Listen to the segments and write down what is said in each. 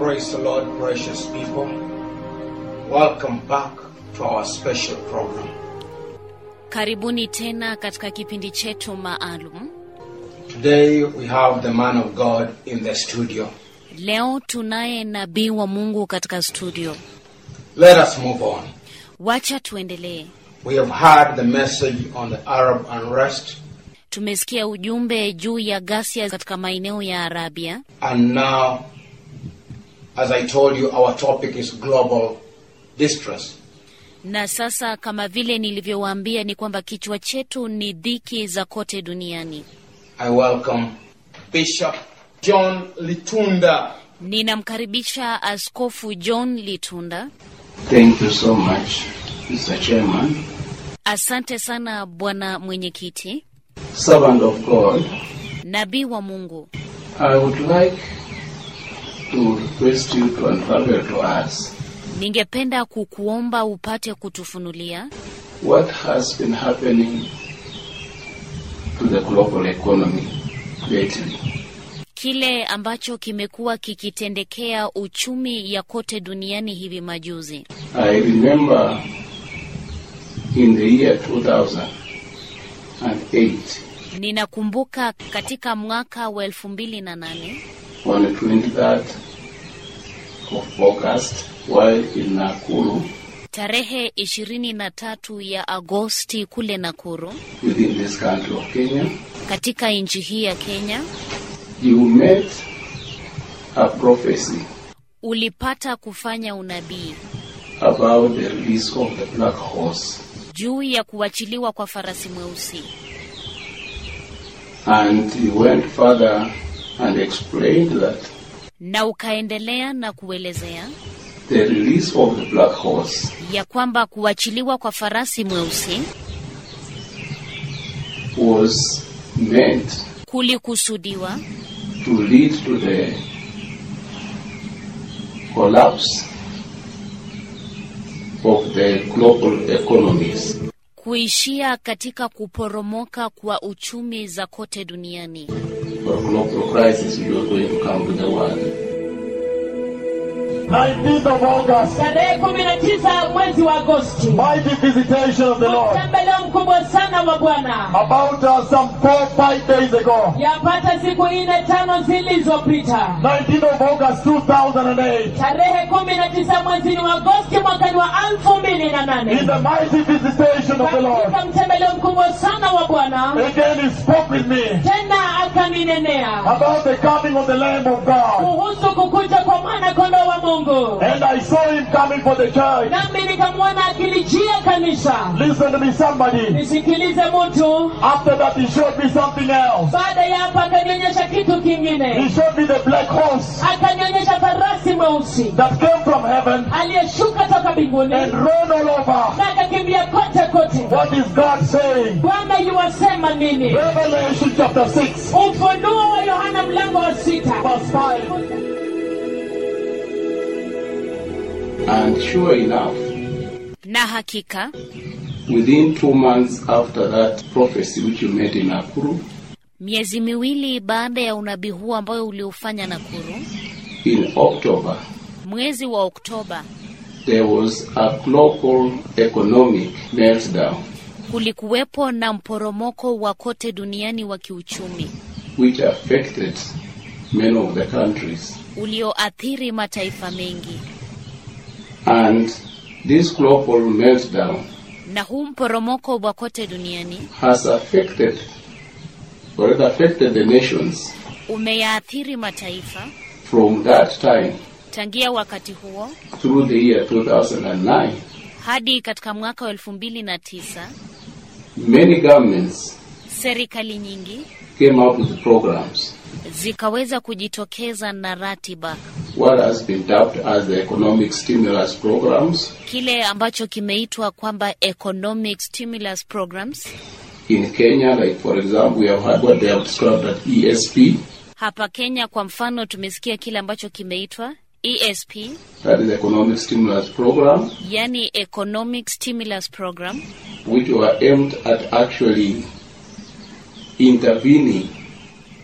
Praise the Lord, precious people. Welcome back to our special program. Karibuni tena katika kipindi chetu maalum. Today we have the man of God in the studio. Leo tunaye nabii wa Mungu katika studio. Let us move on. Wacha tuendelee. We have heard the message on the Arab unrest, Tumesikia ujumbe juu ya ghasia katika maeneo ya Arabia, and now, as I told you, our topic is global distress. na sasa kama vile nilivyowaambia ni kwamba kichwa chetu ni dhiki za kote duniani. I welcome Bishop John Litunda. Ninamkaribisha Askofu John Litunda. Thank you so much, Mr. Chairman. Asante sana bwana mwenyekiti. Servant of God, Nabii wa Mungu, I would like to request you to unravel to us ningependa kukuomba upate kutufunulia what has been happening to the global economy lately. kile ambacho kimekuwa kikitendekea uchumi ya kote duniani hivi majuzi. I remember in the year 2008, Ninakumbuka katika mwaka wa elfu mbili na nane on the 23rd of August, while in Nakuru, tarehe ishirini na tatu ya Agosti kule Nakuru within this country of Kenya, katika nchi hii ya Kenya, you met a prophecy ulipata kufanya unabii about the release of the black horse. juu ya kuachiliwa kwa farasi mweusi, And you went further and explained that na ukaendelea na kuelezea the release of the black horse ya kwamba kuachiliwa kwa farasi mweusi was meant kulikusudiwa to lead to the collapse of the global economies. kuishia katika kuporomoka kwa uchumi za kote duniani. For global crisis you are going to come to the world. 19th of August, Tarehe kumi na tisa mwezi wa Agosti, mighty visitation of the Lord. mtembeleo mkubwa sana wa Bwana. About uh, some four, five days ago, Yapata siku nne tano zilizopita, 19th of August 2008, tarehe kumi na tisa mwezi wa Agosti mwakani wa elfu mbili na in nane the mighty visitation of the Lord, katika mtembeleo mkubwa sana wa Bwana, again he spoke with me tena akaninenea about the coming of the Lamb of God. kuhusu kukuja kwa mwana kondoo wa Mungu, And I saw him coming for the church. nami nikamwona akilijia kanisa. Listen to me, somebody. Nisikilize mtu. After that, he showed me something else. Baada ya hapa akanionyesha kitu He kingine, showed me the black horse akanionyesha farasi mweusi that came from heaven aliyeshuka toka mbinguni and ran all over. na akakimbia kote kote. What is God saying? Bwana yuwasema nini? Revelation chapter 6, Ufunuo wa Yohana mlango wa sita verse 5. And sure enough, Na hakika within two months after that prophecy which you made in Nakuru, miezi miwili baada ya unabii huo ambayo uliofanya Nakuru, in October, mwezi wa Oktoba, there was a global economic meltdown kulikuwepo na mporomoko wa kote duniani wa kiuchumi which affected many of the countries. ulioathiri mataifa mengi, And this global meltdown na huu mporomoko wa kote duniani has affected, or it affected the nations umeyaathiri mataifa from that time tangia wakati huo through the year 2009. hadi katika mwaka wa elfu mbili na tisa Many governments serikali nyingi came up with programs, zikaweza kujitokeza na ratiba, what has been dubbed as the economic stimulus programs kile ambacho kimeitwa kwamba economic stimulus programs. in Kenya. Like, for example, we have had what they have described as ESP, Hapa Kenya kwa mfano, tumesikia kile ambacho kimeitwa ESP, that is economic stimulus program, yani economic stimulus program, which were aimed at actually intervening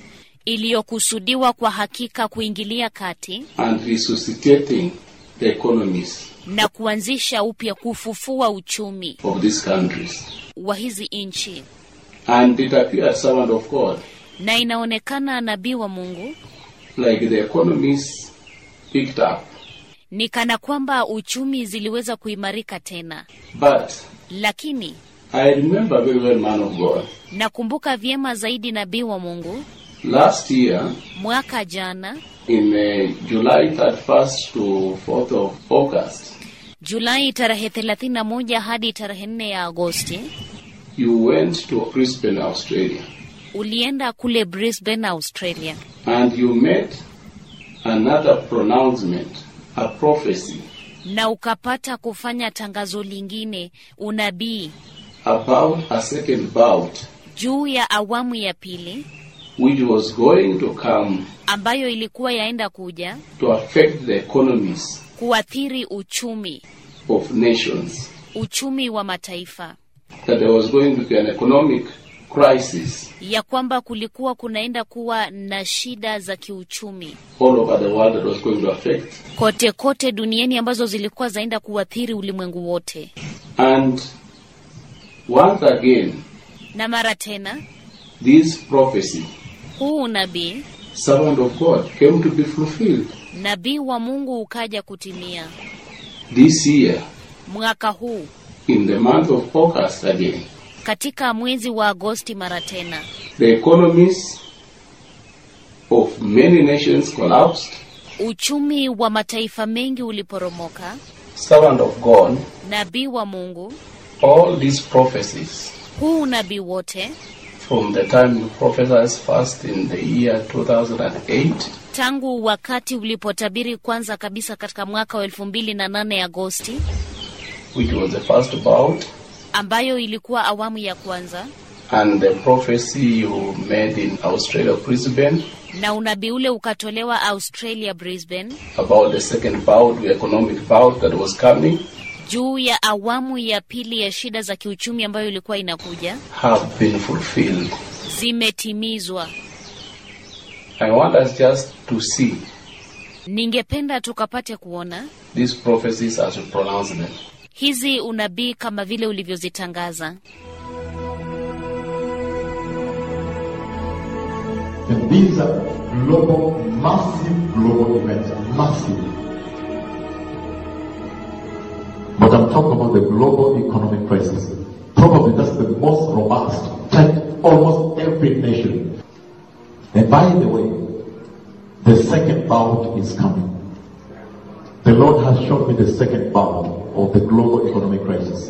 iliyokusudiwa kwa hakika kuingilia kati and resuscitating the economies na kuanzisha upya kufufua uchumi of these countries. wa hizi nchi. And it appeared servant of God, Na inaonekana nabii wa Mungu like the economies picked up. ni kana kwamba uchumi ziliweza kuimarika tena, But lakini I remember very well, man of God, nakumbuka vyema zaidi nabii wa Mungu last year mwaka jana in uh, July 31st to 4th of August, Julai tarehe 31 hadi tarehe 4 ya Agosti you went to Brisbane, Australia, ulienda kule Brisbane, Australia, and you made another pronouncement, a prophecy na ukapata kufanya tangazo lingine, unabii about a second bout juu ya awamu ya pili which was going to come ambayo ilikuwa yaenda kuja to affect the economies kuathiri uchumi of nations. uchumi wa mataifa, That there was going to be an economic crisis ya kwamba kulikuwa kunaenda kuwa na shida za kiuchumi all over the world that was going to affect. kote kote duniani ambazo zilikuwa zaenda kuathiri ulimwengu wote. And once again, Na mara tena this prophecy, huu unabii, servant of God, came to be fulfilled nabii wa Mungu ukaja kutimia this year mwaka huu in the month of August again. katika mwezi wa Agosti mara tena. The economies of many nations collapsed. Uchumi wa mataifa mengi uliporomoka. Servant of God, Nabii wa Mungu, all these prophecies huu unabii wote from the time you prophesied first in the year 2008 tangu wakati ulipotabiri kwanza kabisa katika mwaka wa elfu mbili na nane Agosti, which was the first bout, ambayo ilikuwa awamu ya kwanza, and the prophecy you made in Australia, Brisbane, na unabii ule ukatolewa Australia, Brisbane, about the second bout, the economic bout that was coming, juu ya awamu ya pili ya shida za kiuchumi ambayo ilikuwa inakuja, have been fulfilled. zimetimizwa. I want us just to see Ningependa tukapate kuona these prophecies as we pronounce them. hizi unabii kama vile ulivyozitangaza. And these are global, massive global events. Massive. But I'm talking about the global economic crisis. Probably that's the most robust, touched almost every nation. And by the way, the second bout is coming. The Lord has shown me the second bout of the global economic crisis.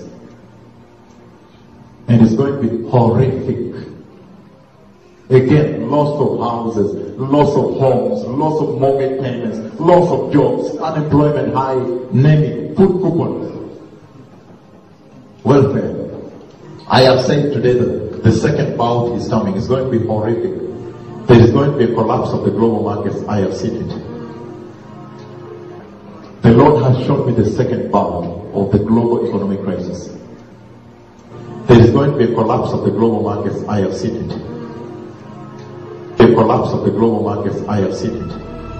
And it's going to be horrific. Again, loss of houses, loss of homes, loss of mortgage payments, loss of jobs, unemployment high, name it, food coupons, welfare. I have said today that the second bout is coming. It's going to be horrific. There is going to be a collapse of the global markets. I have seen it. The Lord has shown me the second bout of the global economic crisis. There is going to be a collapse of the global markets. I have seen it. The collapse of the global markets. I have seen it.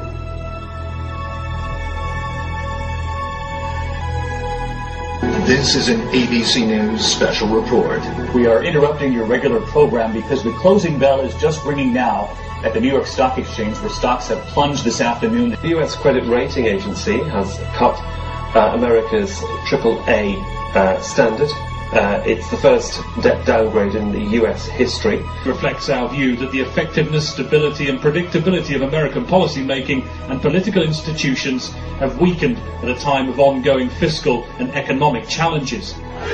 This is an ABC News special report. We are interrupting your regular program because the closing bell is just ringing now at the New York Stock Exchange where stocks have plunged this afternoon. The U.S. credit rating agency has cut uh, America's AAA uh, standard. Uh, it's the first debt downgrade in the U.S. history. reflects our view that the effectiveness, stability and predictability of American policymaking and political institutions have weakened at a time of ongoing fiscal and economic challenges.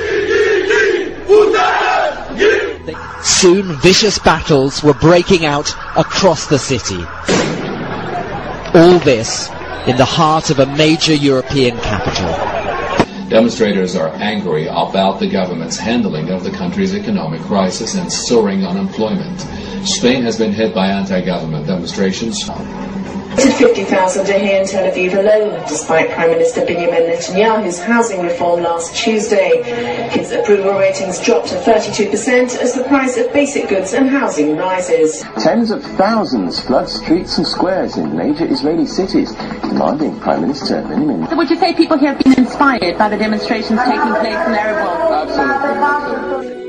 Soon vicious battles were breaking out across the city. All this in the heart of a major European capital. Demonstrators are angry about the government's handling of the country's economic crisis and soaring unemployment. Spain has been hit by anti-government demonstrations. 50,000 are here in Tel Aviv alone, despite Prime Minister Benjamin Netanyahu's housing reform last Tuesday. His approval ratings dropped to 32% as the price of basic goods and housing rises. Tens of thousands flood streets and squares in major Israeli cities, demanding Prime Minister Benjamin. So would you say people here have been inspired by the demonstrations taking place in the Arab world? Absolutely.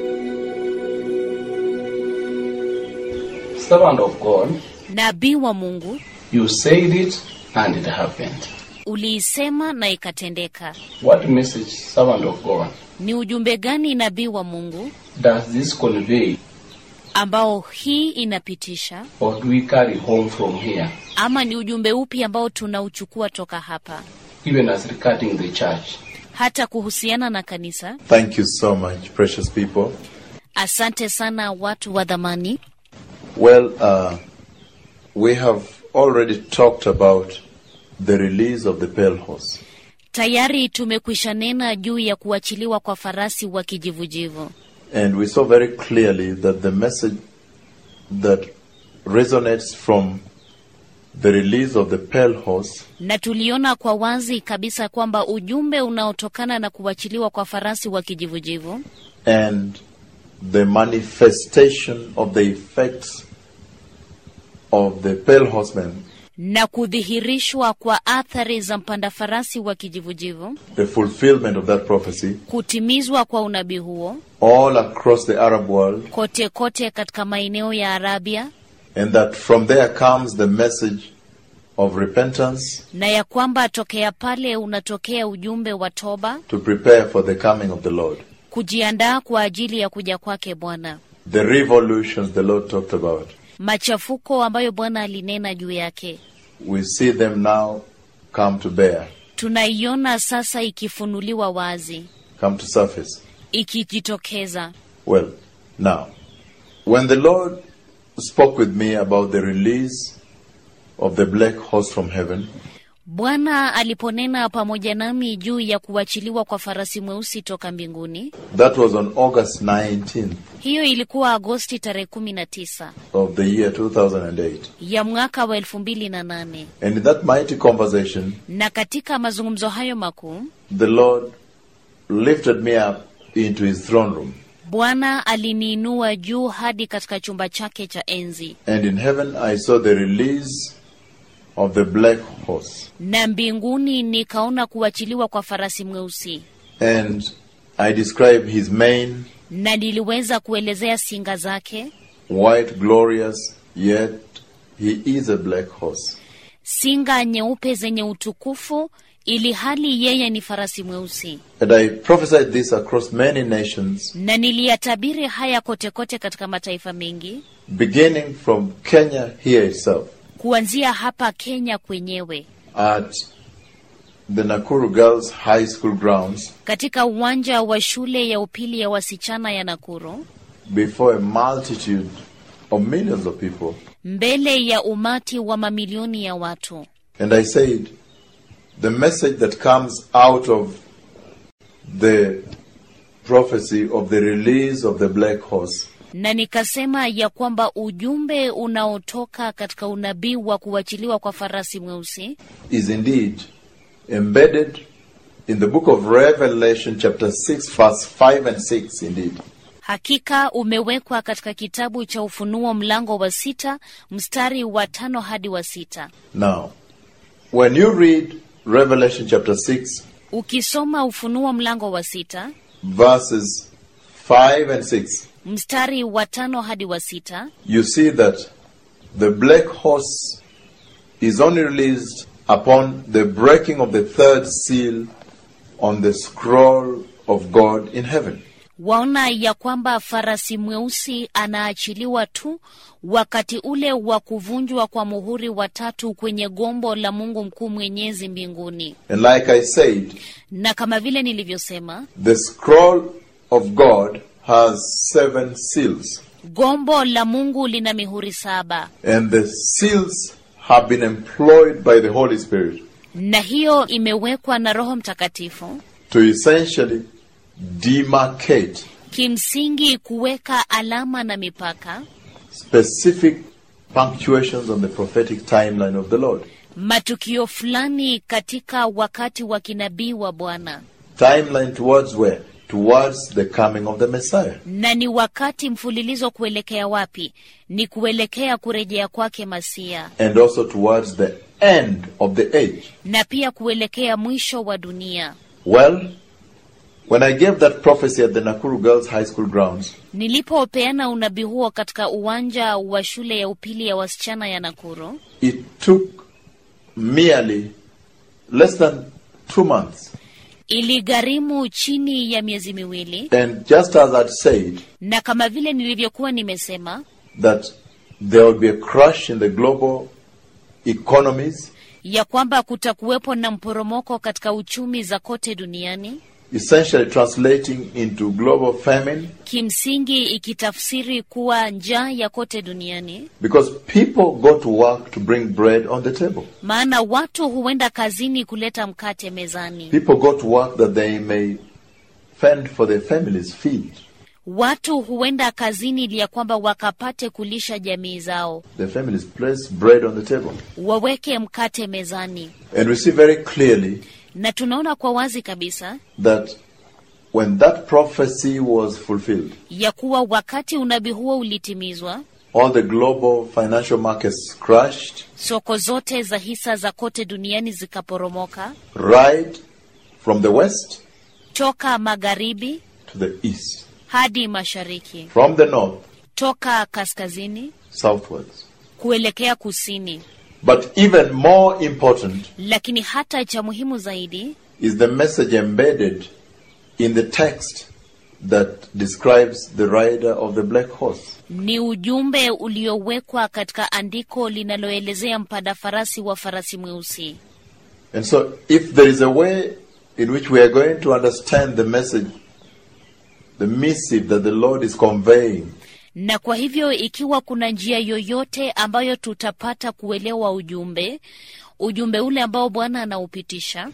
Servant of God, nabii wa Mungu, you said it and it happened. uliisema na ikatendeka. What message, servant of God, Ni ujumbe gani nabii wa Mungu does this convey ambao hii inapitisha, or do we carry home from here, ama ni ujumbe upi ambao tunauchukua toka hapa, even as regarding the church? hata kuhusiana na kanisa? Thank you so much, precious people. Asante sana watu wa dhamani. Well, uh, we have already talked about the release of the pale horse. Tayari tumekwisha nena juu ya kuachiliwa kwa farasi wa kijivujivu, And we saw very clearly that the message that resonates from the release of the pale horse na tuliona kwa wazi kabisa kwamba ujumbe unaotokana na kuachiliwa kwa farasi wa kijivujivu and the manifestation of the effects of the pale horseman, na kudhihirishwa kwa athari za mpanda farasi wa kijivujivu, the fulfillment of that prophecy, kutimizwa kwa unabii huo all across the Arab world, kote kote katika maeneo ya Arabia, and that from there comes the message of repentance na ya kwamba tokea pale unatokea ujumbe wa toba, to prepare for the coming of the Lord. kujiandaa kwa ajili ya kuja kwake Bwana, The revolutions the Lord talked about, machafuko ambayo Bwana alinena juu yake, we see them now come to bear, tunaiona sasa ikifunuliwa wazi, come to surface. ikijitokeza. Well, now, when the Lord spoke with me about the release of the black horse from heaven, Bwana aliponena pamoja nami juu ya kuachiliwa kwa farasi mweusi toka mbinguni, that was on August 19th hiyo ilikuwa Agosti tarehe kumi na tisa of the year 2008. ya mwaka wa elfu mbili na nane And in that mighty conversation, na katika mazungumzo hayo makuu the Lord lifted me up into his throne room. Bwana aliniinua juu hadi katika chumba chake cha enzi, And in heaven, I saw the release of the black horse. na mbinguni nikaona kuachiliwa kwa farasi mweusi, And I described his mane, na niliweza kuelezea singa zake, white, glorious, yet he is a black horse. singa nyeupe zenye utukufu, ili hali yeye ni farasi mweusi. And I prophesied this across many nations, Na niliyatabiri haya kote kote katika mataifa mengi, beginning from Kenya here itself, kuanzia hapa Kenya kwenyewe, at the Nakuru Girls High School grounds, katika uwanja wa shule ya upili ya wasichana ya Nakuru, before a multitude of millions of people. mbele ya umati wa mamilioni ya watu. And I said, the message that comes out of the prophecy of the release of the black horse na nikasema ya kwamba ujumbe unaotoka katika unabii wa kuachiliwa kwa farasi mweusi is indeed embedded in the book of Revelation, chapter 6, verse 5 and 6, indeed. hakika umewekwa katika kitabu cha Ufunuo mlango wa sita mstari wa tano hadi wa sita. Now, when you read Revelation, chapter 6, Ukisoma Ufunuo mlango wa sita verses 5 and 6, mstari wa tano hadi wa sita you see that the black horse is only released upon the breaking of the third seal on the scroll of God in heaven. waona ya kwamba farasi mweusi anaachiliwa tu wakati ule wa kuvunjwa kwa muhuri wa tatu kwenye gombo la Mungu mkuu mwenyezi mbinguni. And like I said, Na kama vile nilivyosema, the scroll of God has seven seals, gombo la Mungu lina mihuri saba, and the seals have been employed by the Holy Spirit na hiyo imewekwa na Roho Mtakatifu to essentially demarcate kimsingi kuweka alama na mipaka specific punctuations on the prophetic timeline of the Lord. matukio fulani katika wakati wa kinabii wa Bwana, Timeline towards where? Towards the coming of the Messiah. na ni wakati mfululizo kuelekea wapi? Ni kuelekea kurejea kwake Masia, And also towards the end of the age. na pia kuelekea mwisho wa dunia. Well, when I gave that prophecy at the Nakuru Girls High School grounds, Nilipopeana unabii huo katika uwanja wa shule ya upili ya wasichana ya Nakuru, it took merely less than two months. iligharimu chini ya miezi miwili, And just as I'd said, na kama vile nilivyokuwa nimesema that there will be a crash in the global economies, ya kwamba kutakuwepo na mporomoko katika uchumi za kote duniani, essentially translating into global famine, kimsingi ikitafsiri kuwa njaa ya kote duniani, because people go to work to bring bread on the table. maana watu huenda kazini kuleta mkate mezani. People go to work that they may fend for their families, feed Watu huenda kazini ili ya kwamba wakapate kulisha jamii zao, their families, place bread on the table. waweke mkate mezani. And we see very clearly Na tunaona kwa wazi kabisa that when that prophecy was fulfilled, ya kuwa wakati unabii huo ulitimizwa, all the global financial markets crashed soko zote za hisa za kote duniani zikaporomoka right from the west toka magharibi to the east, hadi mashariki, from the north toka kaskazini southwards. kuelekea kusini. But even more important Lakini hata cha muhimu zaidi is the message embedded in the text that describes the rider of the black horse. ni ujumbe uliowekwa katika andiko linaloelezea mpanda farasi wa farasi mweusi. And so, if there is a way in which we are going to understand the message, the missive that the Lord is conveying, Na kwa hivyo ikiwa kuna njia yoyote ambayo tutapata kuelewa ujumbe, ujumbe ule ambao Bwana anaupitisha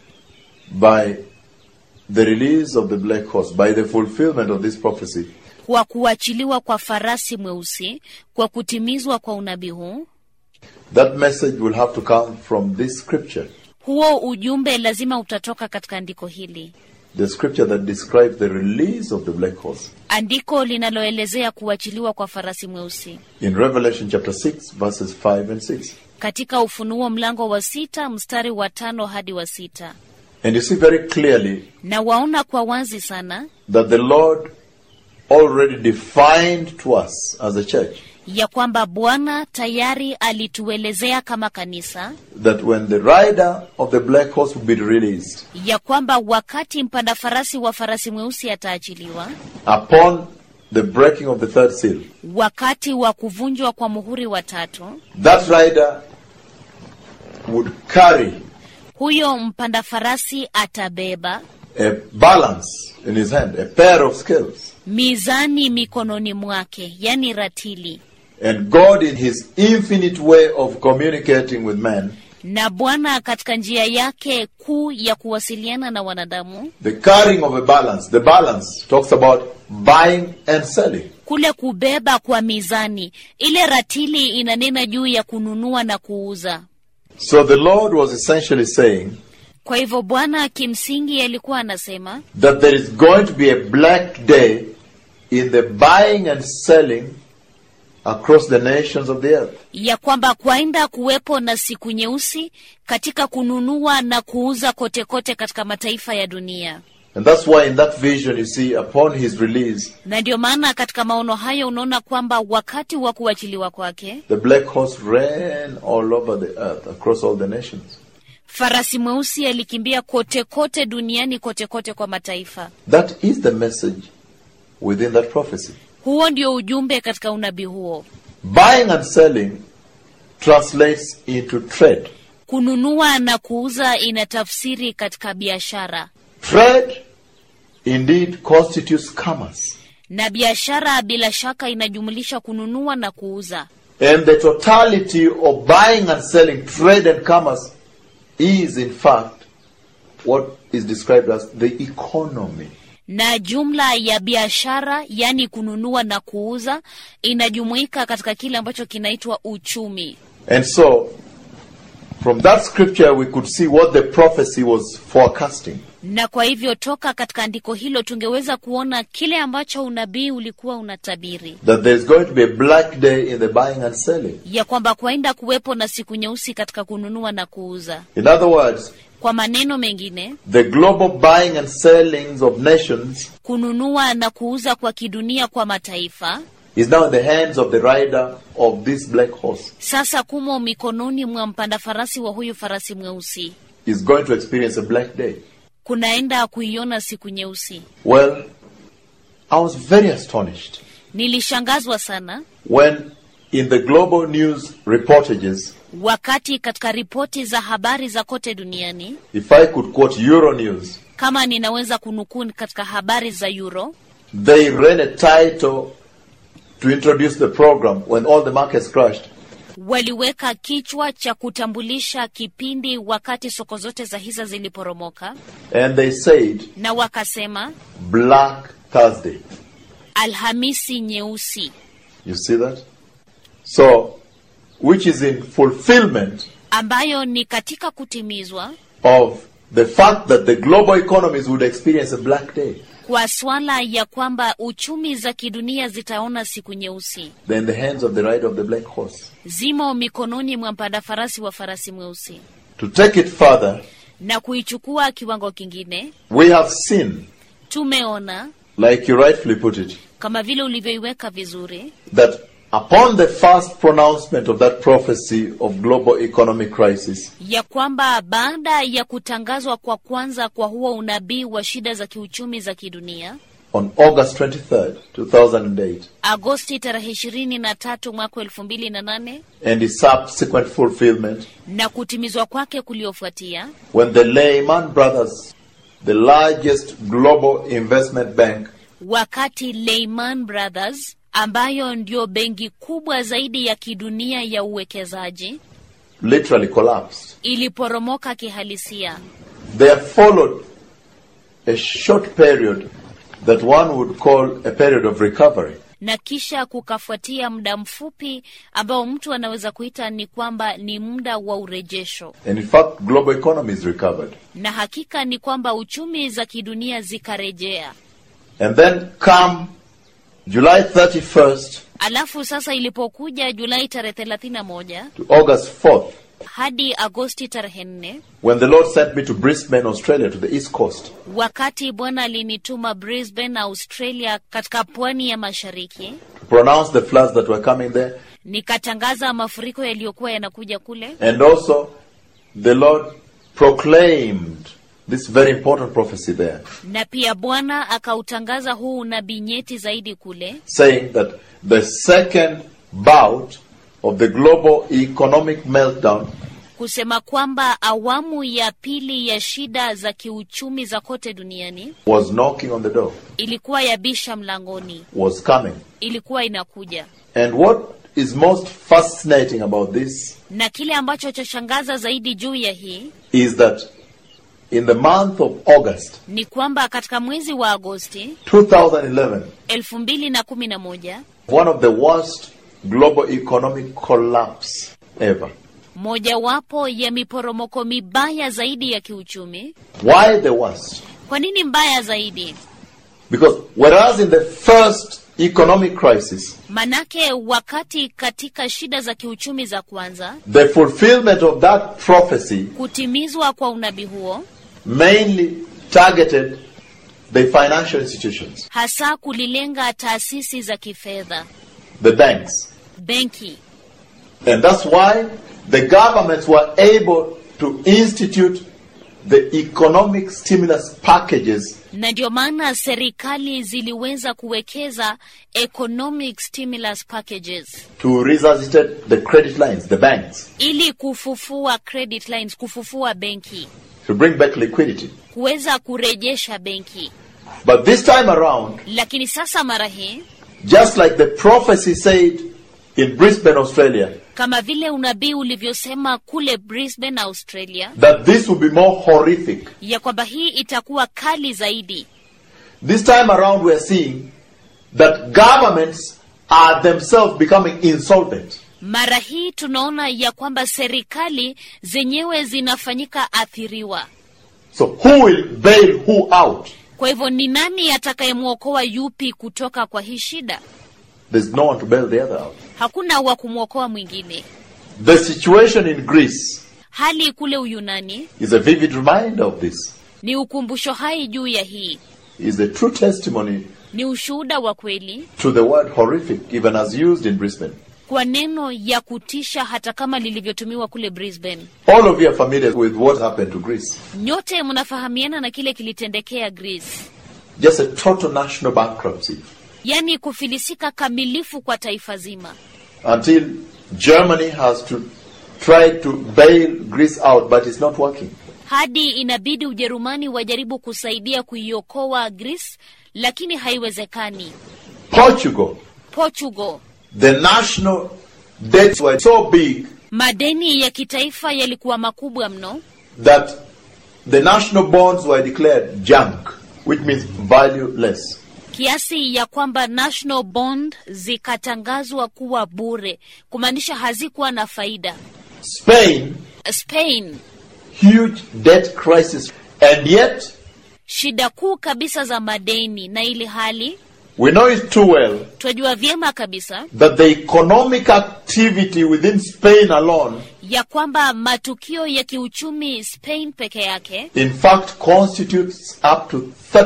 by the release of the black horse, by the fulfillment of this prophecy, kwa kuachiliwa kwa farasi mweusi, kwa kutimizwa kwa unabii huu, that message will have to come from this scripture, huo ujumbe lazima utatoka katika andiko hili, the scripture that describes the release of the black horse. andiko linaloelezea kuachiliwa kwa farasi mweusi In Revelation chapter 6, verses 5 and 6. katika Ufunuo mlango wa sita mstari wa tano hadi wa sita. And you see very clearly Na waona kwa wazi sana that the Lord already defined to us as a church ya kwamba Bwana tayari alituelezea kama kanisa that when the rider of the black horse will be released ya kwamba wakati mpanda farasi wa farasi mweusi ataachiliwa, upon the breaking of the third seal, wakati wa kuvunjwa kwa muhuri wa tatu, that rider would carry huyo mpanda farasi atabeba a balance in his hand, a pair of scales. mizani mikononi mwake, yani ratili. And God, in his infinite way of communicating with man, Na Bwana katika njia yake kuu ya kuwasiliana na wanadamu, the carrying of a balance, the balance talks about buying and selling. kule kubeba kwa mizani, ile ratili inanena juu ya kununua na kuuza. So the Lord was essentially saying Kwa hivyo Bwana kimsingi alikuwa anasema that there is going to be a black day in the buying and selling across the nations of the earth. ya kwamba kwaenda kuwepo na siku nyeusi katika kununua na kuuza kote kote katika mataifa ya dunia. And that's why in that vision you see upon his release, Na ndio maana katika maono hayo unaona kwamba wakati wa kuachiliwa kwake the black horse ran all over the earth, across all the nations. farasi mweusi alikimbia kote kote duniani, kote kote kwa mataifa. That is the message within that prophecy. Huo ndio ujumbe katika unabii huo. Buying and selling translates into trade. Kununua na kuuza inatafsiri katika biashara, Trade indeed constitutes commerce. na biashara bila shaka inajumulisha kununua na kuuza. And the totality of buying and selling, trade and commerce, is in fact what is described as the economy. na jumla ya biashara, yaani kununua na kuuza, inajumuika katika kile ambacho kinaitwa uchumi. And so, from that scripture, we could see what the prophecy was forecasting. Na kwa hivyo toka katika andiko hilo tungeweza kuona kile ambacho unabii ulikuwa unatabiri, That there's going to be a black day in the buying and selling. ya kwamba kwaenda kuwepo na siku nyeusi katika kununua na kuuza. In other words, Kwa maneno mengine, the global buying and sellings of nations kununua na kuuza kwa kidunia kwa mataifa is now in the hands of the rider of this black horse. sasa kumo mikononi mwa mpanda farasi wa huyu farasi mweusi. Is going to experience a black day. Kunaenda kuiona siku nyeusi. Well, I was very astonished Nilishangazwa sana when in the global news reportages, wakati katika ripoti za habari za kote duniani, if I could quote Euronews, kama ninaweza kunukuu katika habari za Euro, they ran a title to introduce the program when all the markets crashed. waliweka kichwa cha kutambulisha kipindi wakati soko zote za hisa ziliporomoka, And they said, na wakasema Black Thursday. Alhamisi nyeusi, You see that? So, which is in fulfillment ambayo ni katika kutimizwa of the fact that the global economies would experience a black day. kwa swala ya kwamba uchumi za kidunia zitaona siku nyeusi, They're in the hands of the rider of the black horse. zimo mikononi mwa mpanda farasi wa farasi mweusi. To take it further, Na kuichukua kiwango kingine, we have seen, tumeona like you rightfully put it, kama vile ulivyoiweka vizuri, that upon the first pronouncement of that prophecy of global economic crisis, ya kwamba baada ya kutangazwa kwa kwanza kwa huo unabii wa shida za kiuchumi za kidunia on August 23rd, 2008, Agosti tarehe ishirini na tatu mwaka elfu mbili na nane and its subsequent fulfillment, na kutimizwa kwake kuliofuatia, when the Lehman Brothers, the largest global investment bank, wakati Lehman Brothers ambayo ndio benki kubwa zaidi ya kidunia ya uwekezaji literally collapsed, iliporomoka kihalisia, there followed a short period that one would call a period of recovery. na kisha kukafuatia muda mfupi ambao mtu anaweza kuita ni kwamba ni muda wa urejesho, And in fact, global economies recovered. na hakika ni kwamba uchumi za kidunia zikarejea. And then come July 31st Alafu sasa ilipokuja Julai tarehe thelathini na moja to August 4th, hadi Agosti tarehe nne when the Lord sent me to Brisbane, Australia, to the East Coast, wakati Bwana alinituma Brisbane, Australia, katika pwani ya mashariki, to pronounce the floods that were coming there, nikatangaza mafuriko yaliyokuwa yanakuja kule, and also the Lord proclaimed this very important prophecy there, na pia Bwana akautangaza huu unabii nyeti zaidi kule, saying that the second bout of the global economic meltdown kusema kwamba awamu ya pili ya shida za kiuchumi za kote duniani was knocking on the door, ilikuwa yabisha mlangoni, was coming. ilikuwa inakuja. And what is most fascinating about this Na kile ambacho chashangaza zaidi juu ya hii is that in the month of August ni kwamba katika mwezi wa Agosti 2011, elfu mbili na kumi na moja one of the worst global economic collapse ever. mojawapo ya miporomoko mibaya zaidi ya kiuchumi. Why the worst? Kwa nini mbaya zaidi? Because whereas in the first economic crisis, Manake wakati katika shida za kiuchumi za kwanza, the fulfillment of that prophecy kutimizwa kwa unabii huo mainly targeted the financial institutions, hasa kulilenga taasisi za kifedha, the banks. benki, And that's why the governments were able to institute the economic stimulus packages na ndio maana serikali ziliweza kuwekeza economic stimulus packages to resuscitate the credit lines, the banks, ili kufufua credit lines, kufufua benki, to bring back liquidity. kuweza kurejesha benki. But this time around, Lakini sasa mara hii just like the prophecy said in Brisbane, Australia, kama vile unabii ulivyosema kule Brisbane, Australia, that this will be more horrific. ya kwamba hii itakuwa kali zaidi. This time around, we are seeing that governments are themselves becoming insolvent. Mara hii tunaona ya kwamba serikali zenyewe zinafanyika athiriwa. So, who will bail who out? Kwa hivyo ni nani atakayemwokoa yupi kutoka kwa hii shida? There's no one to bail the other out. Hakuna wa kumwokoa mwingine. The situation in Greece Hali kule Uyunani is a vivid reminder of this, ni ukumbusho hai juu ya hii, is a true testimony ni ushuhuda wa kweli to the word horrific, even as used in Brisbane. kwa neno ya kutisha, hata kama lilivyotumiwa kule Brisbane. All of you are familiar with what happened to Greece. Nyote mnafahamiana na kile kilitendekea Greece, Just a total national bankruptcy yaani kufilisika kamilifu kwa taifa zima, until Germany has to try to bail Greece out, but it's not working. hadi inabidi Ujerumani wajaribu kusaidia kuiokoa Greece, lakini haiwezekani. Portugal, Portugal, the national debts were so big madeni ya kitaifa yalikuwa makubwa mno that the national bonds were declared junk, which means valueless. kiasi ya kwamba national bond zikatangazwa kuwa bure, kumaanisha hazikuwa na faida. Spain, Spain, huge debt crisis, and yet shida kuu kabisa za madeni, na ili hali we know it too well twajua vyema kabisa that the economic activity within Spain alone, ya kwamba matukio ya kiuchumi Spain peke yake in fact, constitutes up to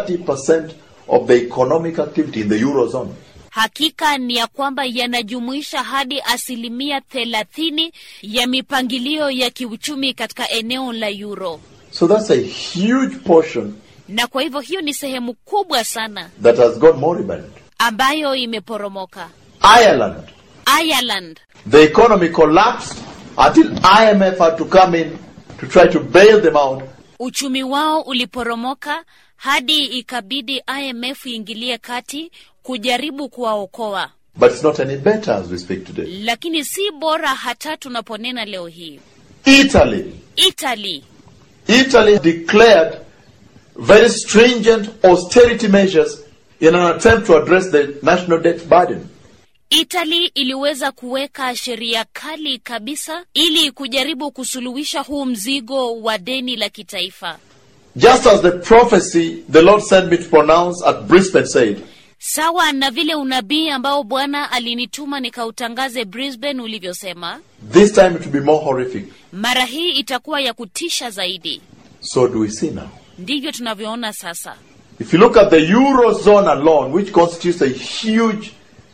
30% of the economic activity in the Eurozone. hakika ni ya kwamba yanajumuisha hadi asilimia thelathini ya mipangilio ya kiuchumi katika eneo la Euro, So that's a huge portion na kwa hivyo hiyo ni sehemu kubwa sana that has gone moribund. ambayo imeporomoka. Ireland, Ireland, the economy collapsed until IMF had to come in to try to bail them out. uchumi wao uliporomoka hadi ikabidi IMF iingilie kati kujaribu kuwaokoa, But it's not any better as we speak today. lakini si bora hata tunaponena leo hii. Italy, Italy, Italy declared very stringent austerity measures in an attempt to address the national debt burden. Italy iliweza kuweka sheria kali kabisa ili kujaribu kusuluhisha huu mzigo wa deni la kitaifa, Just as the prophecy the Lord sent me to pronounce at Brisbane said, sawa na vile unabii ambao Bwana alinituma nikautangaze Brisbane ulivyosema. this time it will be more horrific. Mara hii itakuwa ya kutisha zaidi. So do we see now. Ndivyo tunavyoona sasa. If you look at the Eurozone alone, which constitutes a huge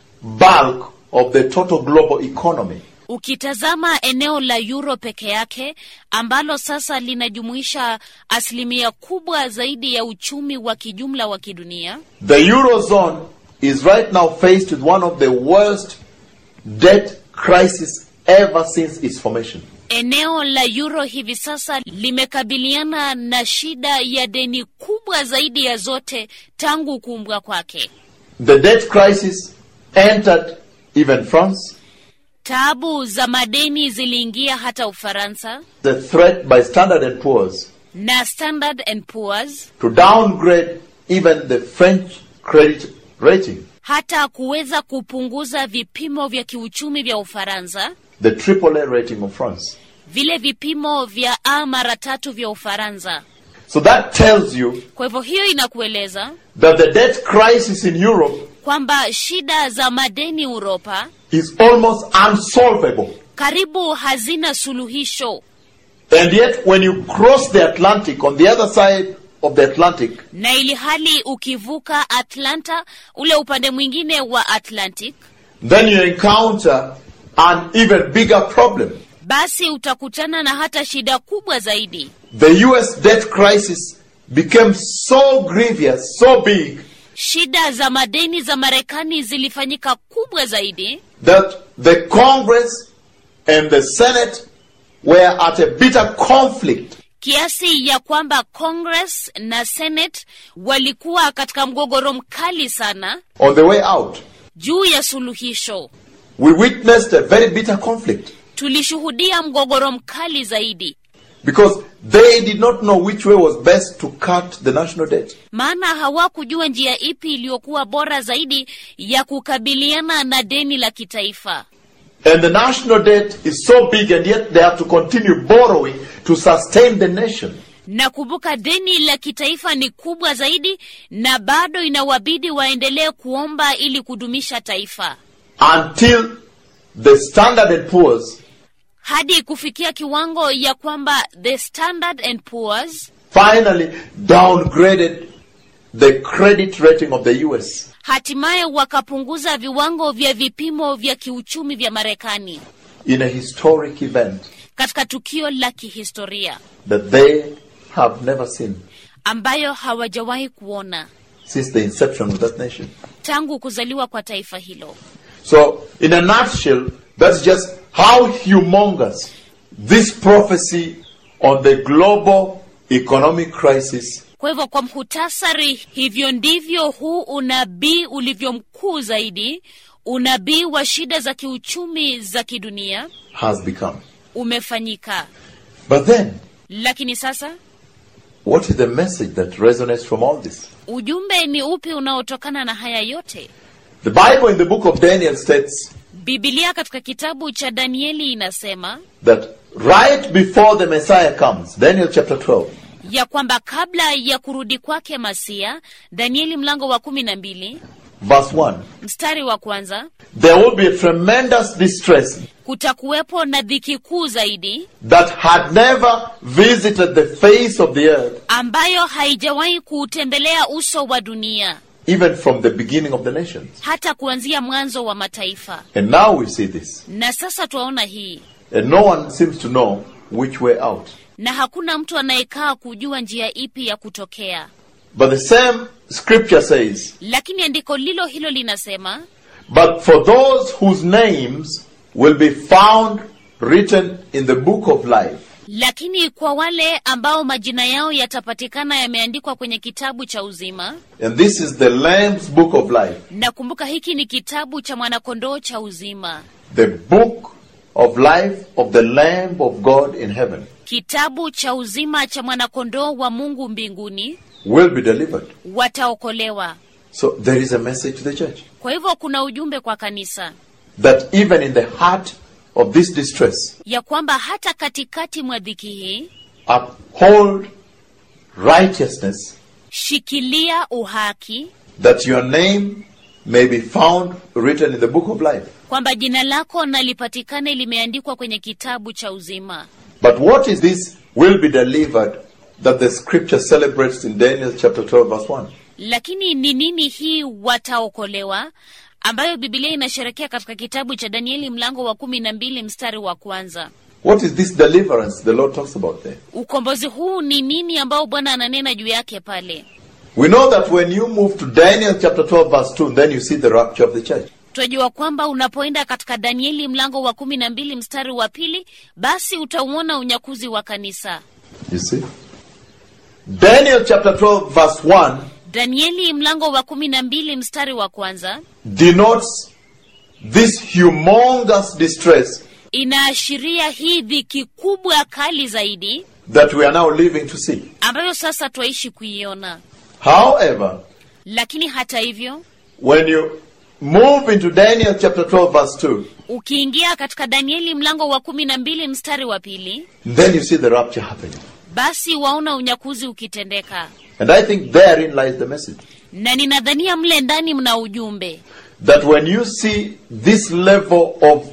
bulk of the total global economy, Ukitazama eneo la Euro peke yake ambalo sasa linajumuisha asilimia kubwa zaidi ya uchumi wa kijumla wa kidunia, the Eurozone is right now faced with one of the worst debt crises ever since its formation. eneo la Euro hivi sasa limekabiliana na shida ya deni kubwa zaidi ya zote tangu kuumbwa kwake. The debt crisis entered even France, Taabu za madeni ziliingia hata Ufaransa the threat by Standard and Poor's na Standard and Poor's to downgrade even the French credit rating, hata kuweza kupunguza vipimo vya kiuchumi vya Ufaransa, the AAA rating of France. vile vipimo vya A mara tatu vya Ufaransa. So that tells you Kwa hivyo hiyo inakueleza that the debt crisis in Europe kwamba shida za madeni Uropa is almost unsolvable. karibu hazina suluhisho, And yet, when you cross the Atlantic, on the other side of the Atlantic, na ili hali ukivuka Atlanta, ule upande mwingine wa Atlantic, then you encounter an even bigger problem. basi utakutana na hata shida kubwa zaidi. The US debt crisis became so grievous, so big, Shida za madeni za Marekani zilifanyika kubwa zaidi that the Congress and the Senate were at a bitter conflict kiasi ya kwamba Congress na Senate walikuwa katika mgogoro mkali sana on the way out. juu ya suluhisho. We witnessed a very bitter conflict. Tulishuhudia mgogoro mkali zaidi. Because they did not know which way was best to cut the national debt. maana hawakujua njia ipi iliyokuwa bora zaidi ya kukabiliana na deni la kitaifa. And the national debt is so big, and yet they have to continue borrowing to sustain the nation. Na kumbuka, deni la kitaifa ni kubwa zaidi, na bado inawabidi waendelee kuomba ili kudumisha taifa Until the Standard and Poor's hadi kufikia kiwango ya kwamba the Standard and Poor's finally downgraded the credit rating of the US. hatimaye wakapunguza viwango vya vipimo vya kiuchumi vya Marekani in a historic event katika tukio la kihistoria that they have never seen ambayo hawajawahi kuona since the inception of that nation. tangu kuzaliwa kwa taifa hilo. So, in a nutshell, that's just how humongous this prophecy on the global economic crisis Kwa hivyo kwa mhutasari, hivyo ndivyo huu unabii ulivyo mkuu zaidi, unabii wa shida za kiuchumi za kidunia has become. umefanyika. But then, Lakini sasa what is the message that resonates from all this? ujumbe ni upi unaotokana na haya yote? The Bible in the book of Daniel states Bibilia katika kitabu cha Danieli inasema that right before the Messiah comes, Daniel chapter 12, ya kwamba kabla ya kurudi kwake Masia, Danieli mlango wa kumi na mbili verse 1, mstari wa kwanza, there will be a tremendous distress kutakuwepo na dhiki kuu zaidi that had never visited the face of the earth ambayo haijawahi kuutembelea uso wa dunia even from the beginning of the nations. hata kuanzia mwanzo wa mataifa. And now we see this. Na sasa twaona hii, And no one seems to know which way out. na hakuna mtu anayekaa kujua njia ipi ya kutokea. But the same scripture says, Lakini andiko lilo hilo linasema, But for those whose names will be found written in the book of life, lakini kwa wale ambao majina yao yatapatikana yameandikwa kwenye kitabu cha uzima. and this is the Lamb's book of life, Na kumbuka, hiki ni kitabu cha mwanakondoo cha uzima, the book of life of the Lamb of God in heaven, kitabu cha uzima cha mwanakondoo wa Mungu mbinguni, will be delivered. wataokolewa. So there is a message to the church Kwa hivyo kuna ujumbe kwa kanisa that even in the heart of this distress, ya kwamba hata katikati mwa dhiki hii, uphold righteousness shikilia uhaki, that your name may be found written in the book of life. kwamba jina lako na lipatikane limeandikwa kwenye kitabu cha uzima. But what is this will be delivered that the scripture celebrates in Daniel chapter 12 verse 1? Lakini ni nini hii wataokolewa, ambayo Biblia inasherekea katika kitabu cha Danieli mlango wa kumi na mbili mstari wa kwanza? What is this deliverance the Lord talks about there? Ukombozi huu ni nini ambao Bwana ananena juu yake pale? We know that when you move to Daniel chapter 12 verse 2, then you see the rapture of the church. Tunajua kwamba unapoenda katika Danieli mlango wa kumi na mbili mstari wa pili, basi utauona unyakuzi wa kanisa. You see? Daniel chapter 12 verse 1 Danieli mlango wa kumi na mbili mstari wa kwanza denotes this humongous distress inaashiria hii dhiki kubwa kali zaidi that we are now living to see. ambayo sasa twaishi kuiona. However, Lakini hata hivyo, when you move into Daniel chapter 12 verse 2, ukiingia katika Danieli mlango wa kumi na mbili mstari wa pili, then you see the rapture happening. basi waona unyakuzi ukitendeka, And I think therein lies the message. na ninadhania mle ndani mna ujumbe That when you see this level of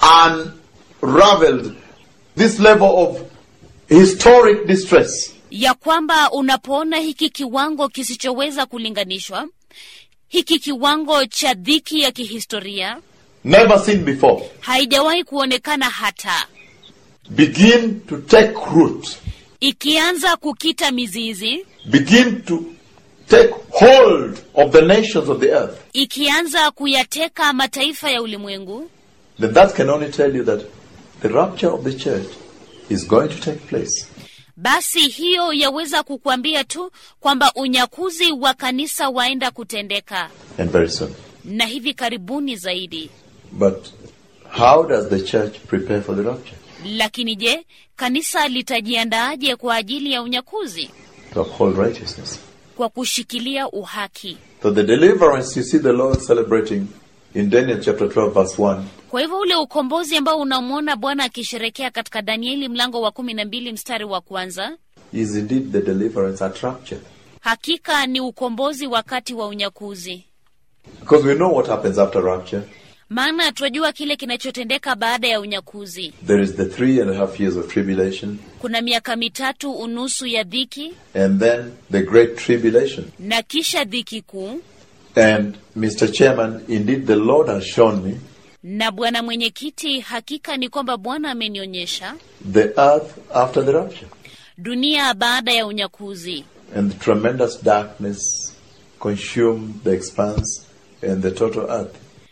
unraveled, this level of historic distress, ya kwamba unapoona hiki kiwango kisichoweza kulinganishwa, hiki kiwango cha dhiki ya kihistoria never seen before, haijawahi kuonekana hata, begin to take root, ikianza kukita mizizi, begin to take hold of the nations of the earth, ikianza kuyateka mataifa ya ulimwengu, then that can only tell you that the rapture of the church is going to take place. basi hiyo yaweza kukuambia tu kwamba unyakuzi wa kanisa waenda kutendeka And very soon. na hivi karibuni zaidi. But how does the church prepare for the rapture? Lakini je, kanisa litajiandaaje kwa ajili ya unyakuzi? To uphold righteousness. Kwa kushikilia uhaki. So the deliverance you see the Lord celebrating in Daniel chapter 12 verse 1 Kwa hivyo ule ukombozi ambao unamwona Bwana akisherekea katika Danieli mlango wa kumi na mbili mstari wa kwanza is indeed the deliverance at rapture. hakika ni ukombozi wakati wa unyakuzi, Because we know what happens after rapture. maana twajua kile kinachotendeka baada ya unyakuzi. There is the three and a half years of tribulation, Kuna miaka mitatu unusu ya dhiki and then the great tribulation. na kisha dhiki kuu. And Mr. Chairman, indeed the Lord has shown me Na bwana mwenyekiti, hakika ni kwamba Bwana amenionyesha the earth after the rapture dunia baada ya unyakuzi and the tremendous darkness consume the expanse and the total earth.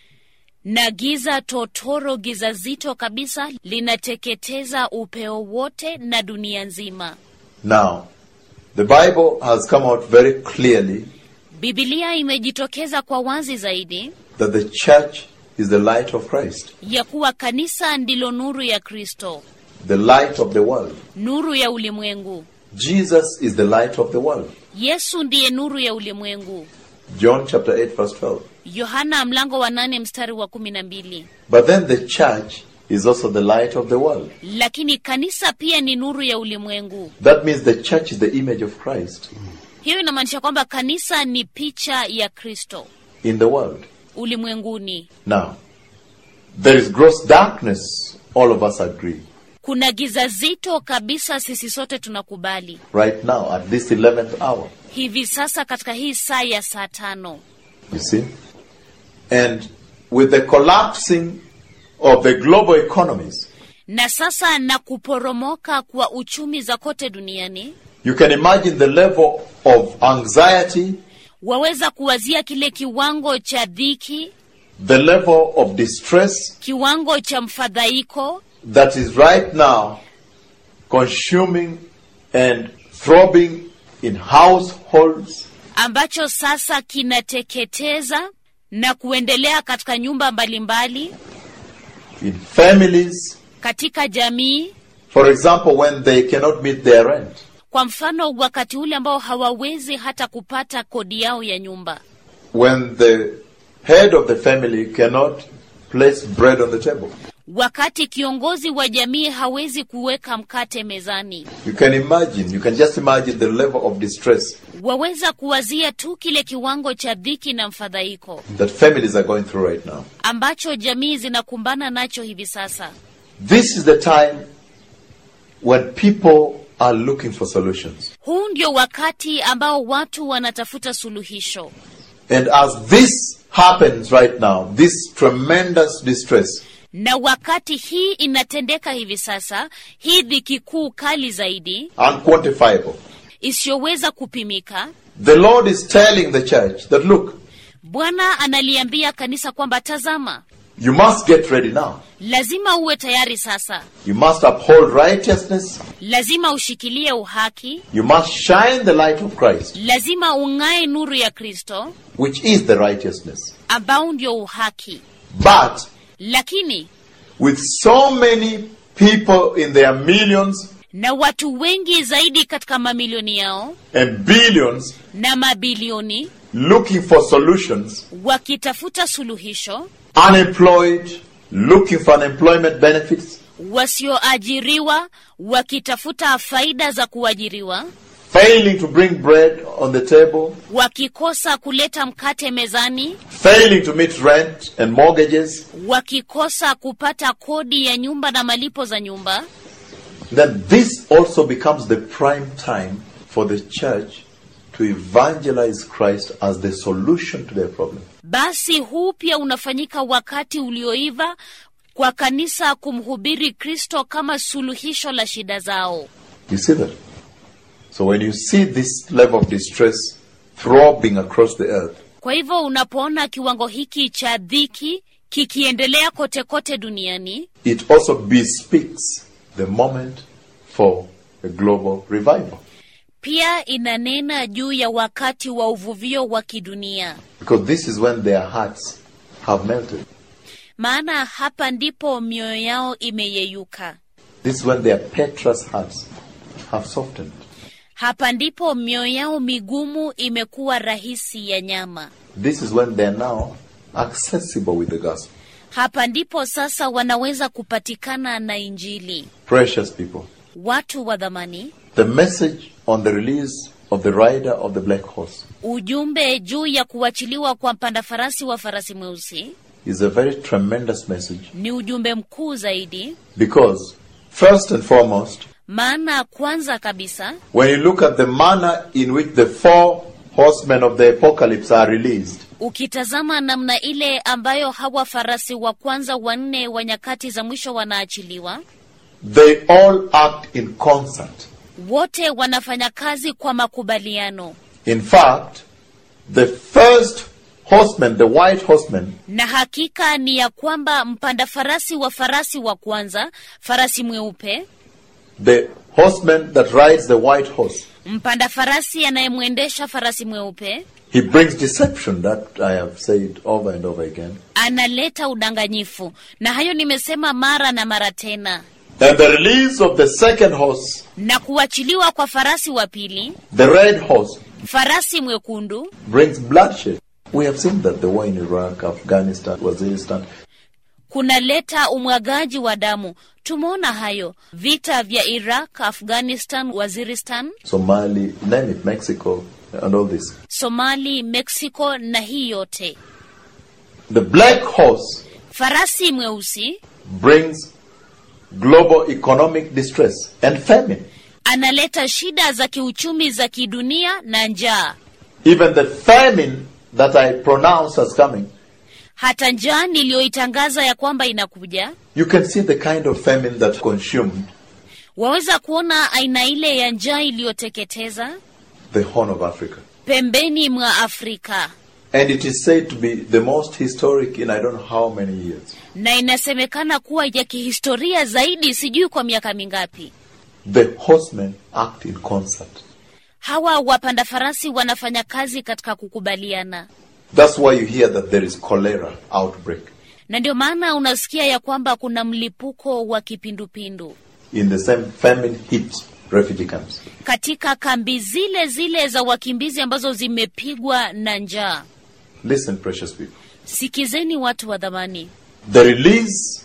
na giza totoro, giza zito kabisa linateketeza upeo wote na dunia nzima. Now, the Bible has come out very clearly Bibilia imejitokeza kwa wazi zaidi that the church is the light of Christ, ya kuwa kanisa ndilo nuru ya Kristo, the light of the world. nuru ya ulimwengu. Jesus is the light of the world. Yesu ndiye nuru ya ulimwengu. John chapter 8 verse 12. Yohana mlango wa nane mstari wa kumi na mbili. But then the church is also the light of the world. Lakini kanisa pia ni nuru ya ulimwengu. That means the church is the image of Christ Hiyo inamaanisha kwamba kanisa ni picha ya Kristo in the world. ulimwenguni. Now, there is gross darkness, all of us agree. Kuna giza zito kabisa, sisi sote tunakubali Right now, at this 11th hour. hivi sasa katika hii saa ya saa tano. You see? And with the collapsing of the global economies, Na sasa na kuporomoka kwa uchumi za kote duniani, you can imagine the level of anxiety, waweza kuwazia kile kiwango cha dhiki, the level of distress kiwango cha mfadhaiko that is right now consuming and throbbing in households, ambacho sasa kinateketeza na kuendelea katika nyumba mbalimbali, in families. katika jamii. For example, when they cannot meet their rent, Kwa mfano, wakati ule ambao hawawezi hata kupata kodi yao ya nyumba, when the head of the family cannot place bread on the table. wakati kiongozi wa jamii hawezi kuweka mkate mezani. You can imagine, you can just imagine the level of distress Waweza kuwazia tu kile kiwango cha dhiki na mfadhaiko that families are going through right now. ambacho jamii zinakumbana nacho hivi sasa. This is the time when people are looking for solutions. Huu ndio wakati ambao watu wanatafuta suluhisho, And as this happens right now, this tremendous distress, na wakati hii inatendeka hivi sasa, hii dhiki kuu kali zaidi unquantifiable, isiyoweza kupimika, the Lord is telling the church that look, Bwana analiambia kanisa kwamba tazama, you must get ready now. lazima uwe tayari sasa, You must uphold righteousness. lazima ushikilie uhaki, You must shine the light of Christ, lazima ung'ae nuru ya Kristo which is the righteousness. ambao ndio uhaki. But Lakini with so many people in their millions na watu wengi zaidi katika mamilioni yao and billions na mabilioni looking for solutions, wakitafuta suluhisho, unemployed, looking for unemployment benefits, wasioajiriwa wakitafuta faida za kuajiriwa, failing to bring bread on the table, wakikosa kuleta mkate mezani, failing to meet rent and mortgages, wakikosa kupata kodi ya nyumba na malipo za nyumba, then this also becomes the prime time for the church to evangelize Christ as the solution to their problem. basi huu pia unafanyika wakati ulioiva kwa kanisa kumhubiri Kristo kama suluhisho la shida zao. You see that? So when you see this level of distress throbbing across the earth, Kwa hivyo unapoona kiwango hiki cha dhiki kikiendelea kote kote duniani, it also bespeaks the moment for a global revival. pia inanena juu ya wakati wa uvuvio wa kidunia, Because this is when their hearts have melted. maana hapa ndipo mioyo yao imeyeyuka. This is when their Petra's hearts have softened. Hapa ndipo mioyo yao migumu imekuwa rahisi ya nyama. This is when they are now accessible with the gospel. Hapa ndipo sasa wanaweza kupatikana na Injili. Precious people. Watu wa dhamani, The message on the release of the rider of the black horse ujumbe juu ya kuachiliwa kwa mpanda farasi wa farasi mweusi is a very tremendous message ni ujumbe mkuu zaidi, because, first and foremost, maana kwanza kabisa when you look at the manner in which the four horsemen of the apocalypse are released, ukitazama namna ile ambayo hawa farasi wa kwanza wanne wa nyakati za mwisho wanaachiliwa, they all act in concert. wote wanafanya kazi kwa makubaliano, In fact, the first horseman, the white horseman, na hakika ni ya kwamba mpanda farasi wa farasi wa kwanza, farasi mweupe, the horseman that rides the white horse, mpanda farasi anayemwendesha farasi mweupe he brings deception, that I have said over and over again. analeta udanganyifu, na hayo nimesema mara na mara tena. And the release of the second horse, Na kuachiliwa kwa farasi wa pili, the red horse, farasi mwekundu, brings bloodshed. We have seen that the war in Iraq, Afghanistan, Waziristan, kunaleta umwagaji wa damu. Tumeona hayo vita vya Iraq, Afghanistan, Waziristan, Somali, name it, Mexico, and all this. Somali, Mexico na hii yote. The black horse Farasi mweusi brings global economic distress and famine. analeta shida za kiuchumi za kidunia na njaa, Even the famine that I pronounce as coming, hata njaa niliyoitangaza ya kwamba inakuja. you can see the kind of famine that consumed Waweza kuona aina ile ya njaa iliyoteketeza the Horn of Africa. pembeni mwa Afrika, And it is said to be the most historic in I don't know how many years. na inasemekana kuwa ya kihistoria zaidi, sijui kwa miaka mingapi. The horsemen act in concert. Hawa wapanda farasi wanafanya kazi katika kukubaliana, That's why you hear that there is cholera outbreak na ndio maana unasikia ya kwamba kuna mlipuko wa kipindupindu in the same famine hit refugee camps. katika kambi zile zile za wakimbizi ambazo zimepigwa na njaa. Listen, precious people. Sikizeni watu wa dhamani, The release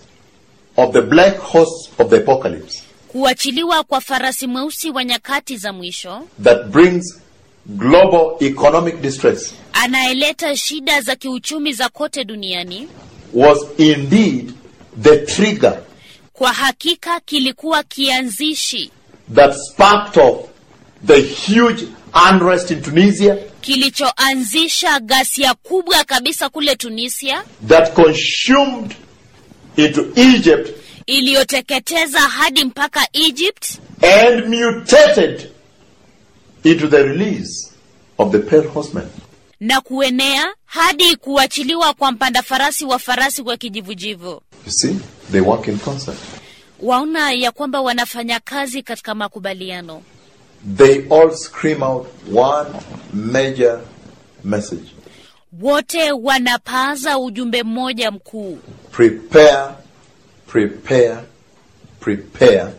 of the black horse of the apocalypse kuachiliwa kwa farasi mweusi wa nyakati za mwisho that brings global economic distress anayeleta shida za kiuchumi za kote duniani, was indeed the trigger kwa hakika kilikuwa kianzishi that sparked off the huge unrest in Tunisia kilichoanzisha ghasia kubwa kabisa kule Tunisia, that consumed into Egypt iliyoteketeza hadi mpaka Egypt and mutated into the release of the pale horsemen. na kuenea hadi kuachiliwa kwa mpanda farasi wa farasi wa kijivujivu. You see, they work in concert. Waona ya kwamba wanafanya kazi katika makubaliano, They all scream out one major message wote wanapaza ujumbe mmoja mkuu: prepare, prepare, prepare.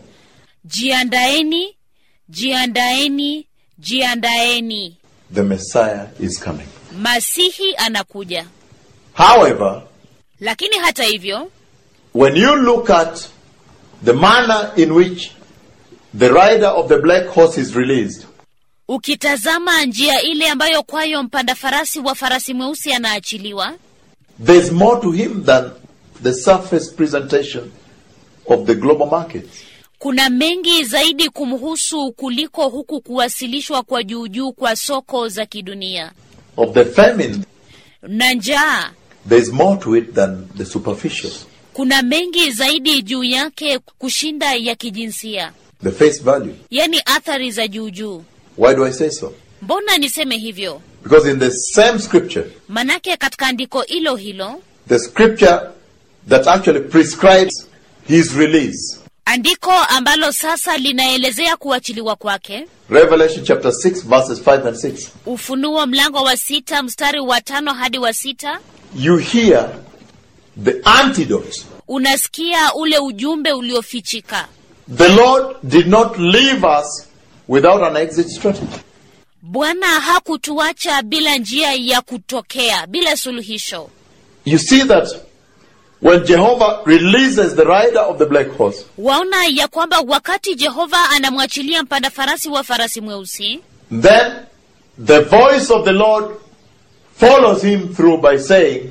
jiandaeni, jiandaeni, jiandaeni, The Messiah is coming. Masihi anakuja. However, Lakini hata hivyo, when you look at the manner in which the rider of the black horse is released, ukitazama njia ile ambayo kwayo mpanda farasi wa farasi mweusi anaachiliwa, there's more to him than the surface presentation of the global markets. kuna mengi zaidi kumhusu kuliko huku kuwasilishwa kwa juujuu kwa soko za kidunia Of the famine, na njaa. there's more to it than the superficial, Kuna mengi zaidi juu yake kushinda ya kijinsia, the face value. yaani athari za juujuu. Why do I say so? Mbona niseme hivyo? Because in the same scripture, Manake katika andiko hilo hilo, the scripture that actually prescribes his release, andiko ambalo sasa linaelezea kuachiliwa kwake, Revelation chapter 6, verses 5 and 6, Ufunuo mlango wa sita mstari wa tano hadi wa sita you hear the antidote, unasikia ule ujumbe uliofichika, the Lord did not leave us without an exit strategy. Bwana hakutuacha bila njia ya kutokea, bila suluhisho. You see that when Jehovah releases the rider of the black horse, Waona ya kwamba wakati Jehova anamwachilia mpanda farasi wa farasi mweusi, then the voice of the Lord follows him through by saying,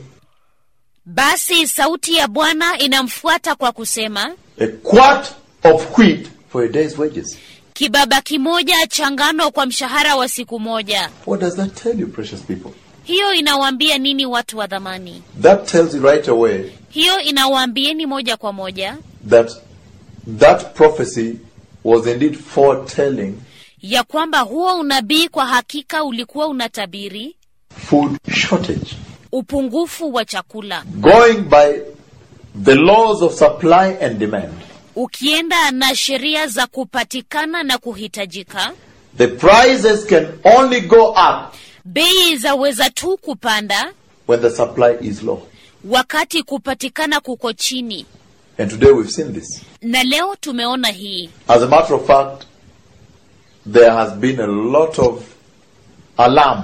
basi sauti ya Bwana inamfuata kwa kusema, A quart of wheat for a day's wages. kibaba kimoja cha ngano kwa mshahara wa siku moja. What does that tell you, precious people? Hiyo inawaambia nini watu wa dhamani? That tells you right away Hiyo inawaambieni moja kwa moja that that prophecy was indeed foretelling ya kwamba huo unabii kwa hakika ulikuwa unatabiri food shortage. upungufu wa chakula, Going by the laws of supply and demand, ukienda na sheria za kupatikana na kuhitajika. the prices can only go up Bei zaweza tu kupanda when the supply is low. wakati kupatikana kuko chini, And today we've seen this. na leo tumeona hii. As a matter of fact, there has been a lot of alarm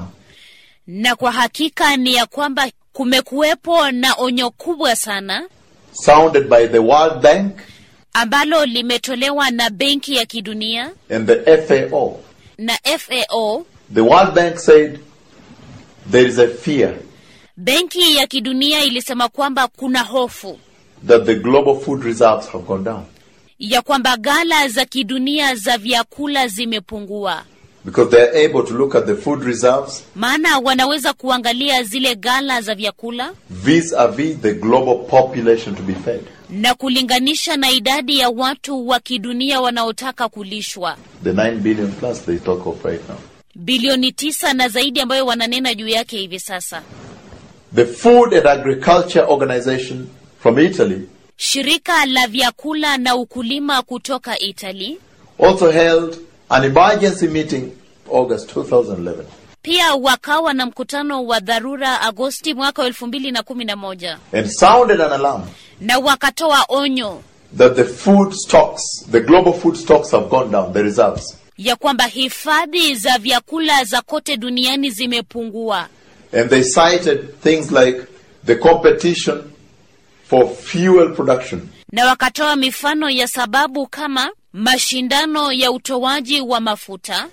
Na kwa hakika ni ya kwamba kumekuwepo na onyo kubwa sana sounded by the World Bank ambalo limetolewa na Benki ya Kidunia and the FAO. na FAO. The World Bank said there is a fear Benki ya Kidunia ilisema kwamba kuna hofu that the global food reserves have gone down ya kwamba ghala za kidunia za vyakula zimepungua, because they are able to look at the food reserves maana wanaweza kuangalia zile ghala za vyakula vis-a-vis the global population to be fed. na kulinganisha na idadi ya watu wa kidunia wanaotaka kulishwa The 9 billion plus they talk of right now. bilioni tisa na zaidi ambayo wananena juu yake hivi sasa. The Food and Agriculture Organization from Italy Shirika la vyakula na ukulima kutoka Italy also held an emergency meeting August 2011 pia wakawa na mkutano wa dharura Agosti mwaka wa elfu mbili na kumi na moja and sounded an alarm na wakatoa onyo that the food stocks, the global food stocks have gone down, the reserves. ya kwamba hifadhi za vyakula za kote duniani zimepungua, And they cited things like the competition for fuel production, na wakatoa mifano ya sababu kama mashindano ya utoaji wa mafuta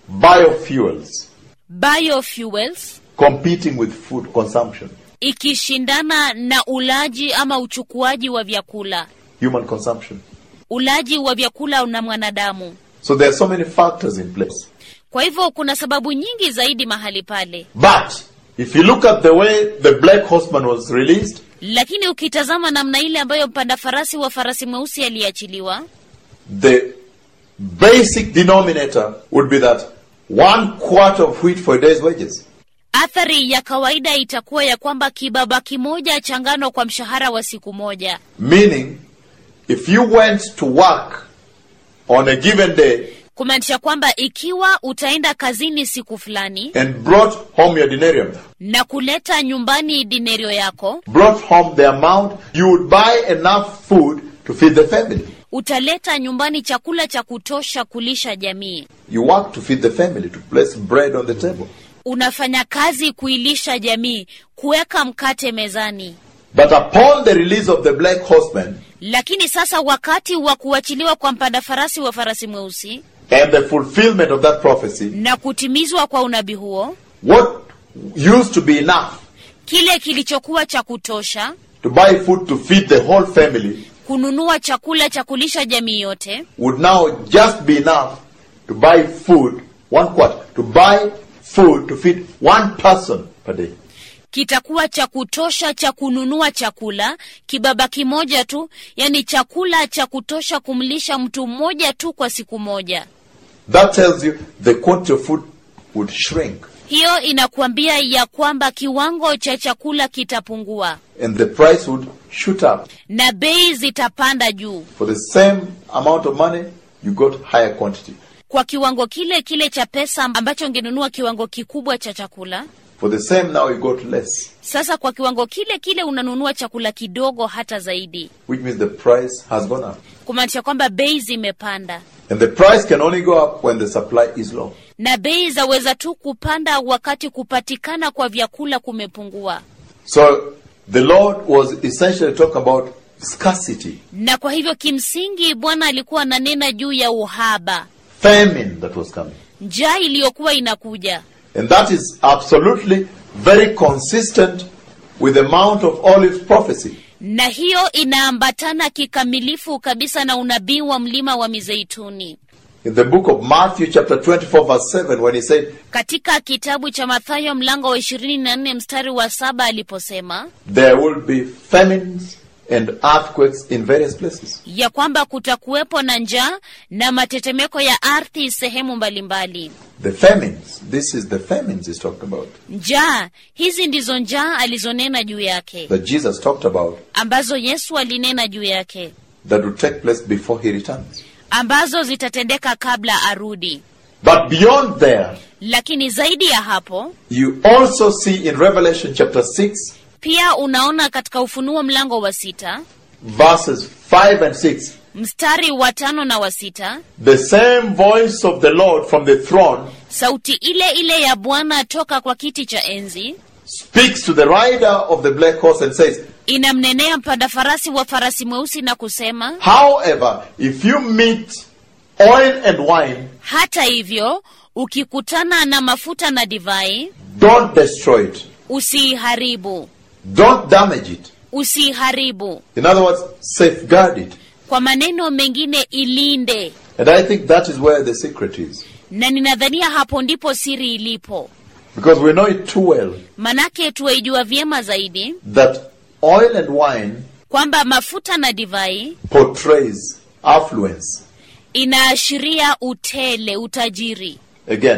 biofuels biofuels competing with food consumption, ikishindana na ulaji ama uchukuaji wa vyakula, human consumption. ulaji wa vyakula na mwanadamu. So there are so many factors in place. Kwa hivyo kuna sababu nyingi zaidi mahali pale, But if you look at the way the black horseman was released, lakini ukitazama namna ile ambayo mpanda farasi wa farasi mweusi aliachiliwa, the basic denominator would be that one quart of wheat for a day's wages. athari ya kawaida itakuwa ya kwamba kibaba kimoja cha ngano kwa mshahara wa siku moja. Meaning, if you went to work on a given day kumaanisha kwamba ikiwa utaenda kazini siku fulani and brought home your denarium, na kuleta nyumbani dinerio yako, brought home the amount, you would buy enough food to feed the family. utaleta nyumbani chakula cha kutosha kulisha jamii. You work to feed the family, to place bread on the table. Unafanya kazi kuilisha jamii, kuweka mkate mezani. But upon the release of the black horseman Lakini sasa wakati wa kuachiliwa kwa mpanda farasi wa farasi mweusi and the fulfillment of that prophecy, na kutimizwa kwa unabii huo, what used to be enough kile kilichokuwa cha kutosha to buy food to feed the whole family kununua chakula cha kulisha jamii yote would now just be enough to buy food, one quart, to buy food to feed one person per day. kitakuwa cha kutosha cha kununua chakula kibaba kimoja tu, yani chakula cha kutosha kumlisha mtu mmoja tu kwa siku moja. That tells you the quantity of food would shrink Hiyo inakuambia ya kwamba kiwango cha chakula kitapungua and the price would shoot up. na bei zitapanda juu. For the same amount of money, you got higher quantity. Kwa kiwango kile kile cha pesa ambacho ungenunua kiwango kikubwa cha chakula, For the same now you got less, sasa kwa kiwango kile kile unanunua chakula kidogo hata zaidi which means the price has gone up. kumaanisha kwamba bei zimepanda And the price can only go up when the supply is low. na bei zaweza tu kupanda wakati kupatikana kwa vyakula kumepungua So the Lord was essentially talking about scarcity, na kwa hivyo kimsingi bwana alikuwa ananena juu ya uhaba famine that was coming. njaa iliyokuwa inakuja And that is absolutely very consistent with the Mount of Olives prophecy. na hiyo inaambatana kikamilifu kabisa na unabii wa mlima wa mizeituni In the book of Matthew, chapter 24, verse 7, when he said, katika kitabu cha mathayo mlango wa ishirini na nne mstari wa saba aliposema There will be famines and earthquakes in various places. ya kwamba kutakuwepo na njaa na matetemeko ya ardhi sehemu mbalimbali The famines, this is the famines he's talked about, njaa hizi ndizo njaa alizonena juu yake that Jesus talked about, ambazo yesu alinena juu yake that will take place before he returns. ambazo zitatendeka kabla arudi But beyond there, lakini zaidi ya hapo you also see in Revelation chapter 6, pia unaona katika ufunuo mlango wa sita verses 5 and 6, mstari wa tano na wa sita the same voice of the Lord from the throne sauti ile ile ya bwana toka kwa kiti cha enzi speaks to the rider of the black horse and says, inamnenea mpanda farasi wa farasi mweusi na kusema However, if you meet oil and wine, hata hivyo ukikutana na mafuta na divai don't destroy it, usiiharibu don't damage it. usiiharibu In other words, safeguard it. kwa maneno mengine ilinde And I think that is where the secret is. na ninadhania hapo ndipo siri ilipo Because we know it too well manake tuwaijua vyema zaidi that oil and wine kwamba mafuta na divai portrays affluence. inaashiria utele utajiri Again,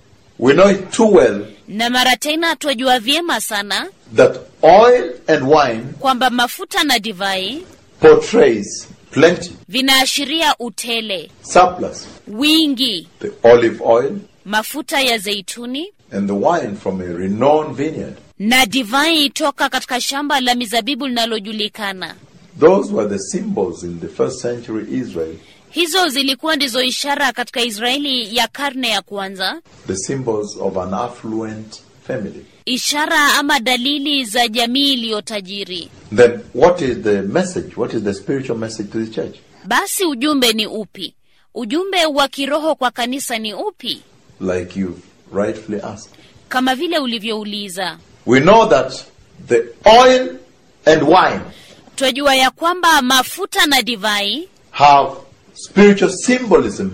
we know it too well na mara tena twajua vyema sana that oil and wine kwamba mafuta na divai portrays plenty, vinaashiria utele surplus. wingi The olive oil mafuta ya zeituni and the wine from a renowned vineyard. na divai toka katika shamba la mizabibu linalojulikana Those were the symbols in the first century Israel, hizo zilikuwa ndizo ishara katika israeli ya karne ya kwanza the symbols of an affluent family. ishara ama dalili za jamii iliyotajiri Then, what is the message? What is the spiritual message to the church? basi ujumbe ni upi ujumbe wa kiroho kwa kanisa ni upi Like you've rightfully asked. kama vile ulivyouliza We know that the oil and wine twajua ya kwamba mafuta na divai have spiritual symbolism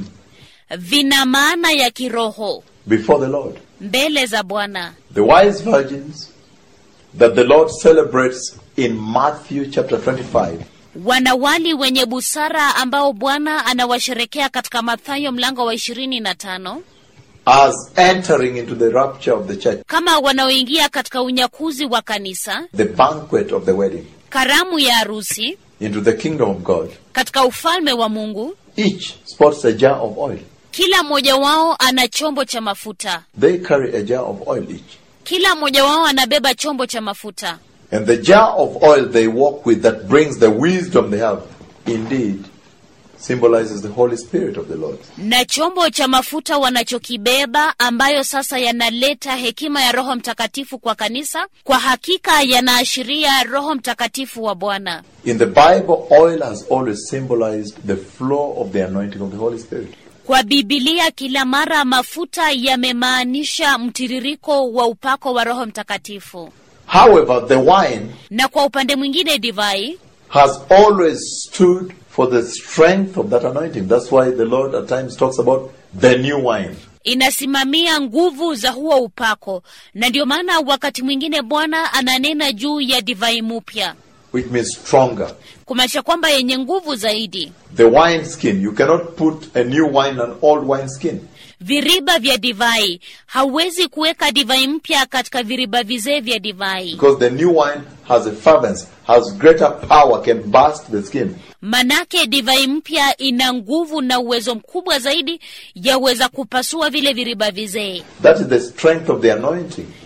vina maana ya kiroho before the Lord. mbele za bwana The wise virgins that the Lord celebrates in Matthew chapter 25 wanawali wenye busara ambao bwana anawasherekea katika mathayo mlango wa ishirini na tano as entering into the rapture of the church, kama wanaoingia katika unyakuzi wa kanisa the banquet of the wedding, karamu ya harusi into the kingdom of God. katika ufalme wa mungu Each sports a jar of oil. kila mmoja wao ana chombo cha mafuta They carry a jar of oil each. kila mmoja wao anabeba chombo cha mafuta And the jar of oil they walk with that brings the wisdom they have, indeed, symbolizes the Holy Spirit of the Lord. na chombo cha mafuta wanachokibeba ambayo sasa yanaleta hekima ya roho mtakatifu kwa kanisa kwa hakika yanaashiria roho mtakatifu wa bwana In the Bible, oil has always symbolized the flow of the anointing of the Holy Spirit. kwa bibilia kila mara mafuta yamemaanisha mtiririko wa upako wa roho mtakatifu However, the wine na kwa upande mwingine divai has always stood for the strength of that anointing. That's why the Lord at times talks about the new wine. inasimamia nguvu za huo upako na ndio maana wakati mwingine bwana ananena juu ya divai mupya which means stronger. kumaanisha kwamba yenye nguvu zaidi The wine skin, you cannot put a new wine on old wine skin. viriba vya divai hauwezi kuweka divai mpya katika viriba vizee vya divai Because the new wine has a fervency, has greater power, can burst the skin. manake divai mpya ina nguvu na uwezo mkubwa zaidi yaweza kupasua vile viriba vizee That is the strength of the anointing.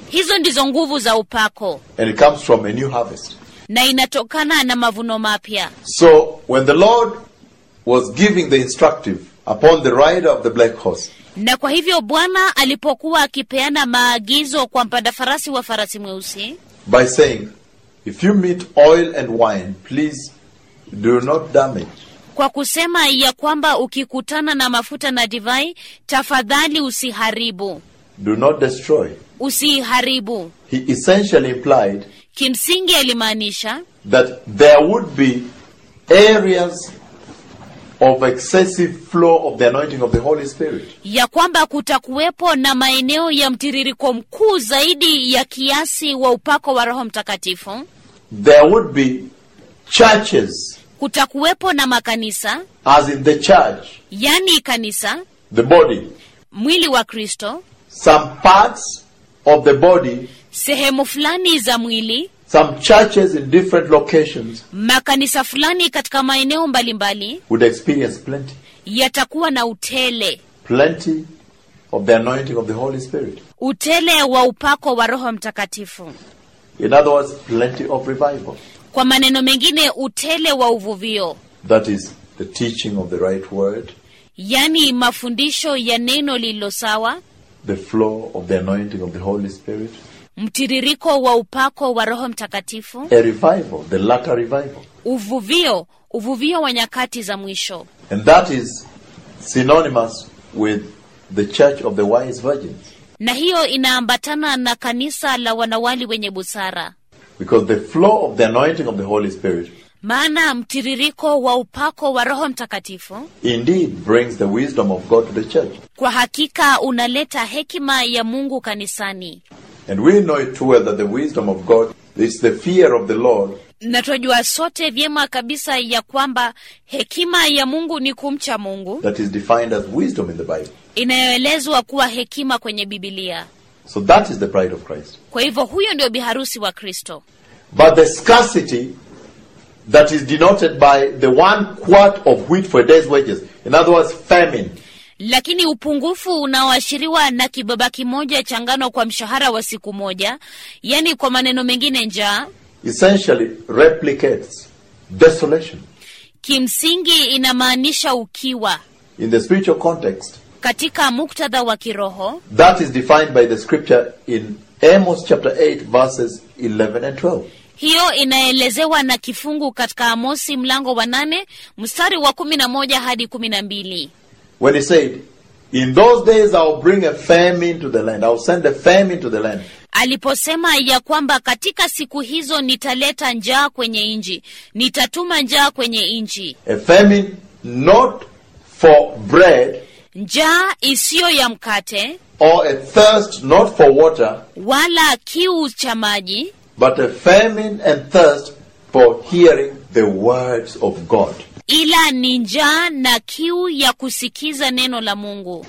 hizo ndizo nguvu za upako and it comes from a new harvest. na inatokana na mavuno mapya So when the Lord was giving the instructive upon the rider of the black horse, na kwa hivyo bwana alipokuwa akipeana maagizo kwa mpanda farasi wa farasi mweusi by saying, If you meet oil and wine, please do not damage. kwa kusema ya kwamba ukikutana na mafuta na divai tafadhali usiharibu Do not destroy. usiharibu He essentially implied kimsingi alimaanisha that there would be areas of excessive flow of the anointing of the Holy Spirit. ya kwamba kutakuwepo na maeneo ya mtiririko mkuu zaidi ya kiasi wa upako wa roho mtakatifu There would be churches, kutakuwepo na makanisa as in the church, yani kanisa the body, mwili wa kristo some parts of the body, sehemu fulani za mwili some churches in different locations makanisa fulani katika maeneo mbalimbali would experience plenty, yatakuwa na utele plenty of the anointing of the Holy Spirit. utele wa upako wa roho mtakatifu In other words, plenty of revival. kwa maneno mengine utele wa uvuvio That is the teaching of the right word, yani mafundisho ya neno lililo sawa the flow of the anointing of the Holy Spirit, mtiririko wa upako wa roho mtakatifu a revival, the latter revival. uvuvio uvuvio wa nyakati za mwisho And that is synonymous with the church of the wise virgins. na hiyo inaambatana na kanisa la wanawali wenye busara Because the flow of the anointing of the Holy Spirit maana mtiririko wa upako wa roho mtakatifu indeed brings the wisdom of God to the church. kwa hakika unaleta hekima ya mungu kanisani And we know it too well that the wisdom of God is the fear of the Lord na twajua sote vyema kabisa ya kwamba hekima ya mungu ni kumcha mungu that is defined as wisdom in the Bible. inayoelezwa kuwa hekima kwenye bibilia So that is the pride of Christ. kwa hivyo huyo ndio biharusi wa kristo But the scarcity that is denoted by the one quart of wheat for a day's wages, in other words, famine, lakini upungufu unaoashiriwa na kibaba kimoja cha ngano kwa mshahara wa siku moja yaani kwa maneno mengine njaa essentially replicates desolation. kimsingi inamaanisha ukiwa In the spiritual context, katika muktadha wa kiroho that is defined by the scripture in Amos chapter 8, verses 11 and 12. hiyo inaelezewa na kifungu katika amosi mlango wa nane mstari wa kumi na moja hadi kumi na mbili When he said, In those days I'll bring a famine to the land, I'll send a famine to the land. aliposema ya kwamba katika siku hizo nitaleta njaa kwenye nchi nitatuma njaa kwenye nchi A famine not for bread njaa isiyo ya mkate or a thirst not for water, wala kiu cha maji but a famine and thirst for hearing the words of God. ila ni njaa na kiu ya kusikiza neno la mungu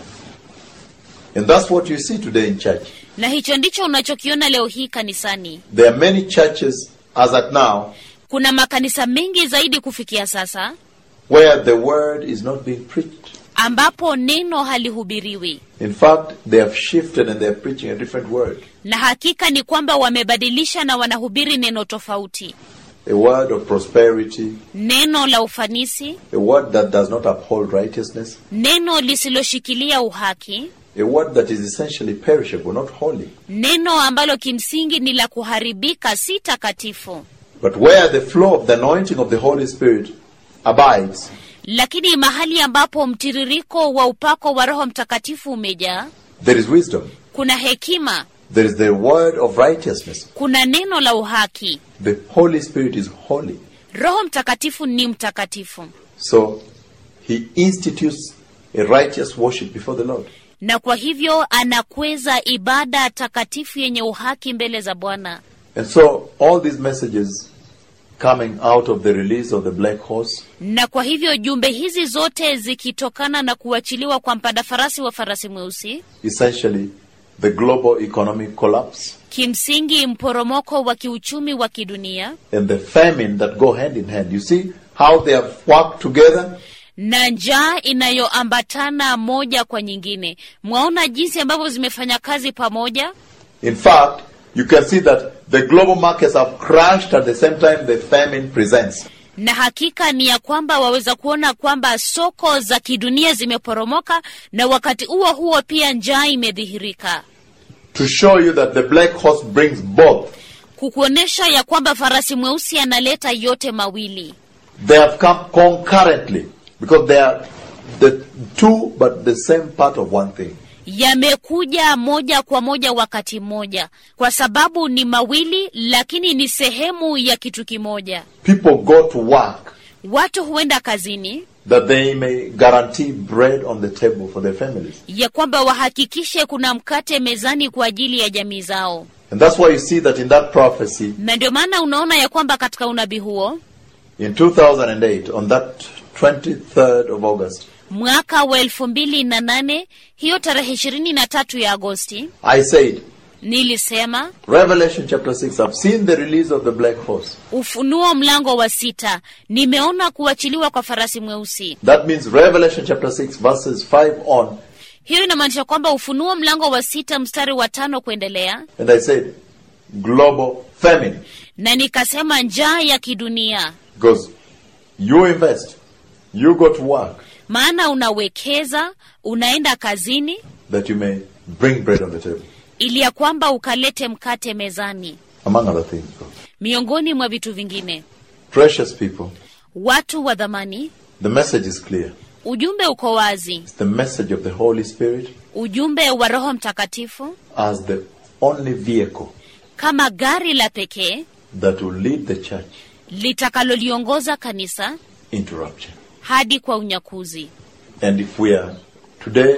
And that's what you see today in church. na hicho ndicho unachokiona leo hii kanisani There are many churches as at now kuna makanisa mengi zaidi kufikia sasa where the word is not being preached. ambapo neno halihubiriwi In fact, they have shifted and they're preaching a different word. na hakika ni kwamba wamebadilisha na wanahubiri neno tofauti A word of prosperity, neno la ufanisi a word that does not uphold righteousness, neno lisiloshikilia uhaki a word that is essentially perishable, not holy. neno ambalo kimsingi ni la kuharibika si takatifu But where the flow of the anointing of the Holy Spirit abides, lakini mahali ambapo mtiririko wa upako wa roho mtakatifu umejaa there is wisdom. kuna hekima There is the word of righteousness. kuna neno la uhaki The Holy Spirit is holy. roho mtakatifu ni mtakatifu So he institutes a righteous worship before the Lord. na kwa hivyo anakweza ibada takatifu yenye uhaki mbele za bwana And so all these messages coming out of the release of the black horse na kwa hivyo jumbe hizi zote zikitokana na kuachiliwa kwa mpanda farasi wa farasi mweusi essentially the global economic collapse kimsingi mporomoko wa kiuchumi wa kidunia and the famine that go hand in hand. You see how they have worked together? na njaa inayoambatana moja kwa nyingine mwaona jinsi ambavyo zimefanya kazi pamoja In fact, you can see that the global markets have crashed at the same time the famine presents. na hakika ni ya kwamba waweza kuona kwamba soko za kidunia zimeporomoka na wakati huo huo pia njaa imedhihirika To show you that the black horse brings both. kukuonyesha ya kwamba farasi mweusi analeta yote mawili They have come concurrently because they are the two but the same part of one thing. yamekuja moja kwa moja wakati mmoja kwa sababu ni mawili lakini ni sehemu ya kitu kimoja People go to work watu huenda kazini that they may guarantee bread on the table for their families. ya kwamba wahakikishe kuna mkate mezani kwa ajili ya jamii zao And that's why you see that in that prophecy na ndio maana unaona ya kwamba katika unabii huo in 2008, on that 23rd of August, mwaka wa elfu mbili na nane hiyo tarehe ishirini na tatu ya agosti I said, nilisema Revelation chapter 6, I've seen the release of the black horse. ufunuo mlango wa sita nimeona kuachiliwa kwa farasi mweusi That means Revelation chapter 6, verses 5 on. hiyo inamaanisha kwamba ufunuo mlango wa sita mstari wa tano kuendelea And I said, global famine. na nikasema njaa ya kidunia Because you invest, you go to work, maana unawekeza unaenda kazini that you may bring bread on the table, ili ya kwamba ukalete mkate mezani among other things. miongoni mwa vitu vingine Precious people, watu wa dhamani the message is clear. ujumbe uko wazi It's the message of the Holy Spirit ujumbe wa roho mtakatifu as the only vehicle kama gari la pekee that will lead the church litakaloliongoza kanisa into rapture. hadi kwa unyakuzi And if we are today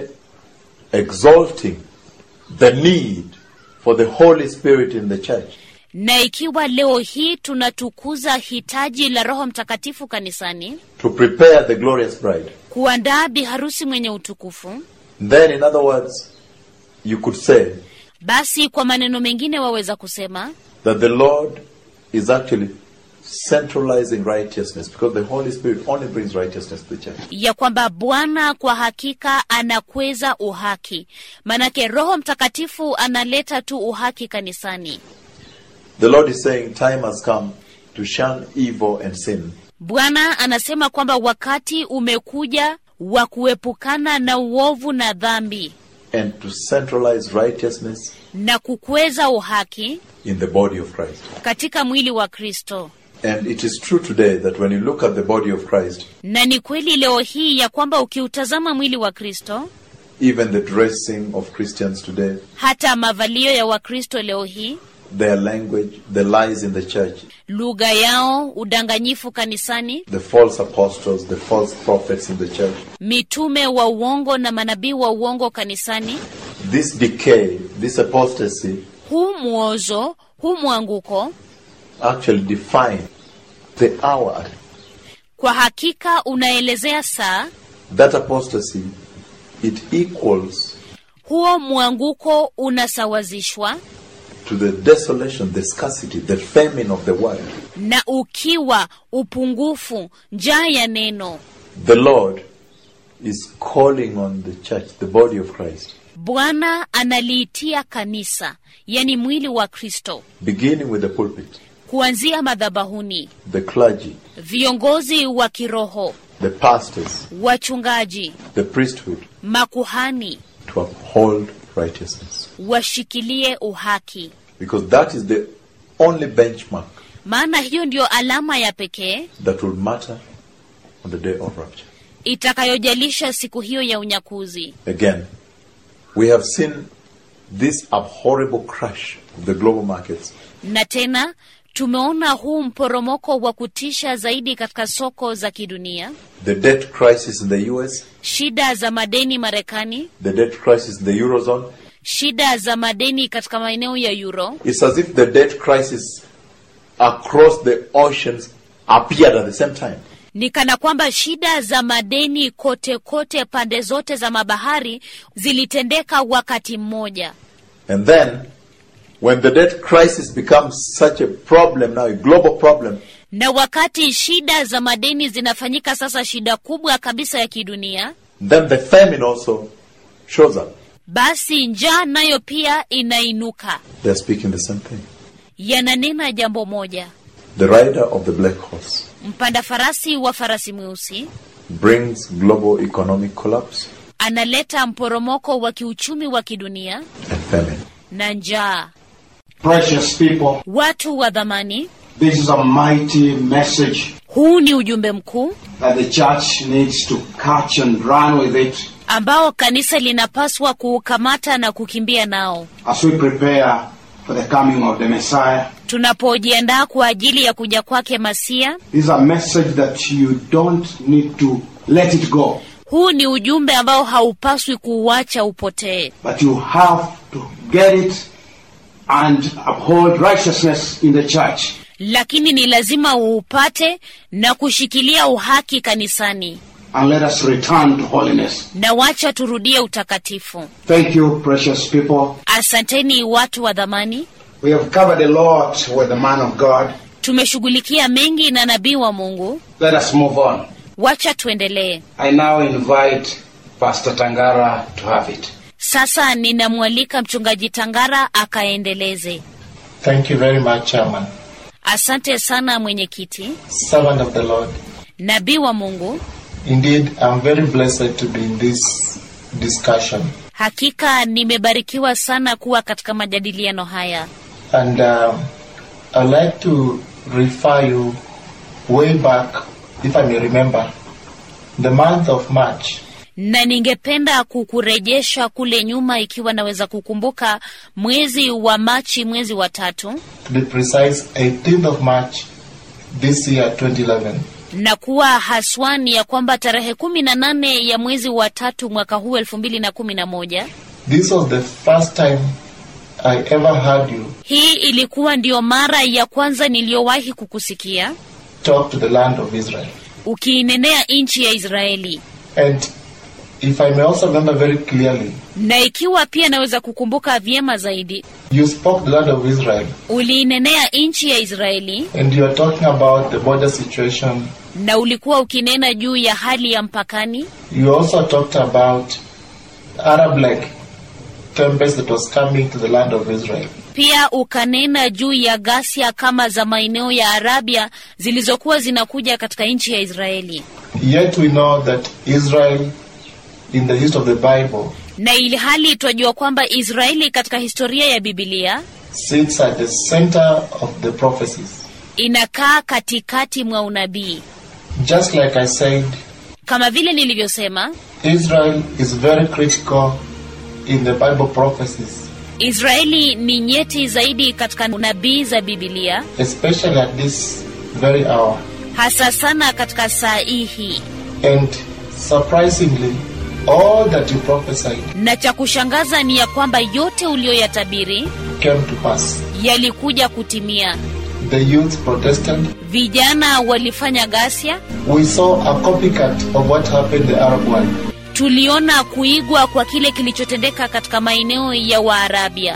exalting the need for the Holy Spirit in the church, na ikiwa leo hii tunatukuza hitaji la roho mtakatifu kanisani to prepare the glorious bride, kuandaa biharusi mwenye utukufu then in other words, you could say basi kwa maneno mengine waweza kusema that the Lord is actually centralizing righteousness because the Holy Spirit only brings righteousness to the church. ya kwamba bwana kwa hakika anakweza uhaki manake roho mtakatifu analeta tu uhaki kanisani The Lord is saying time has come to shun evil and sin bwana anasema kwamba wakati umekuja wa kuepukana na uovu na dhambi and to centralize righteousness na kukweza uhaki in the body of Christ. katika mwili wa kristo And it is true today that when you look at the body of Christ, na ni kweli leo hii ya kwamba ukiutazama mwili wa kristo even the dressing of Christians today, hata mavalio ya wakristo leo hii their language, the lies in the church, lugha yao udanganyifu kanisani the false apostles, the false prophets in the church, mitume wa uongo na manabii wa uongo kanisani this decay, this apostasy huu mwozo huu mwanguko actually define the hour. kwa hakika unaelezea saa That apostasy, it equals huo mwanguko unasawazishwa to the desolation, the scarcity, the famine of the word. na ukiwa upungufu njaa ya neno The Lord is calling on the church, the body of Christ, bwana analiitia kanisa yani mwili wa kristo beginning with the pulpit, kuanzia madhabahuni the clergy, viongozi wa kiroho the pastors, wachungaji the priesthood, makuhani to uphold righteousness. washikilie uhaki Because that is the only benchmark maana hiyo ndiyo alama ya pekee that will matter on the day of rapture. itakayojalisha siku hiyo ya unyakuzi Again, we have seen this abhorrible crash of the global markets. na tena tumeona huu mporomoko wa kutisha zaidi katika soko za kidunia The debt crisis in the US, shida za madeni marekani the debt crisis in the Eurozone. shida za madeni katika maeneo ya euro It's as if the debt crisis across the oceans appeared at the same time. ni kana kwamba shida za madeni kote kote pande zote za mabahari zilitendeka wakati mmoja And then, when the debt crisis becomes such a problem now, a global problem, na wakati shida za madeni zinafanyika sasa shida kubwa kabisa ya kidunia then the famine also shows up. basi njaa nayo pia inainuka. They're speaking the same thing. Yananena jambo moja. The rider of the black horse Mpanda farasi wa farasi mweusi brings global economic collapse analeta mporomoko wa kiuchumi wa kidunia and famine. na njaa. Precious people, Watu wa dhamani, this is a mighty message huu ni ujumbe mkuu that the church needs to catch and run with it ambao kanisa linapaswa kuukamata na kukimbia nao as we prepare for the coming of the Messiah. tunapojiandaa kwa ajili ya kuja kwake Masia. This is a message that you don't need to let it go, Huu ni ujumbe ambao haupaswi kuuacha upotee, but you have to get it and uphold righteousness in the church. lakini ni lazima uupate na kushikilia uhaki kanisani, And let us return to holiness. na wacha turudie utakatifu. Thank you, precious people. Asanteni watu wa dhamani, We have covered a lot with the man of God. tumeshughulikia mengi na nabii wa Mungu. Let us move on. Wacha tuendelee I now invite Pastor Tangara to have it. sasa. Ninamwalika mchungaji Tangara akaendeleze. Thank you very much, Chairman. Asante sana mwenyekiti, Servant of the Lord. nabii wa Mungu. Indeed, I'm very blessed to be in this discussion. Hakika nimebarikiwa sana kuwa katika majadiliano haya, And um, I'd like to refer you way back, if I may remember, the month of March. na ningependa kukurejesha kule nyuma, ikiwa naweza kukumbuka mwezi wa Machi, mwezi wa tatu, To be precise, 18th of March this year, 2011. na kuwa haswani ya kwamba tarehe kumi na nane ya mwezi wa tatu mwaka huu elfu mbili na kumi na moja This was the first time I ever heard you hii ilikuwa ndiyo mara ya kwanza niliyowahi kukusikia talk to the land of Israel. ukiinenea nchi ya Israeli, And if I may also remember very clearly, na ikiwa pia naweza kukumbuka vyema zaidi, you spoke the land of Israel uliinenea nchi ya Israeli and you are talking about the border situation. na ulikuwa ukinena juu ya hali ya mpakani. You also talked about Arab like tempest that was coming to the land of Israel. Pia ukanena juu ya ghasia kama za maeneo ya Arabia zilizokuwa zinakuja katika nchi ya Israeli, Yet we know that Israel, in the history of the Bible, na ili hali twajua kwamba Israeli katika historia ya Bibilia sits at the center of the prophecies. inakaa katikati mwa unabii. Just like I said, Kama vile nilivyosema, Israel is very critical in the Bible prophecies, Israeli ni nyeti zaidi katika unabii za Bibilia, especially at this very hour. hasa sana katika saa hii hii. And surprisingly, all that you prophesied Na cha kushangaza ni ya kwamba yote uliyoyatabiri came to pass. yalikuja kutimia. The youth protested. Vijana walifanya ghasia, We saw a copycat of what happened in the Arab world. tuliona kuigwa kwa kile kilichotendeka katika maeneo ya Waarabia.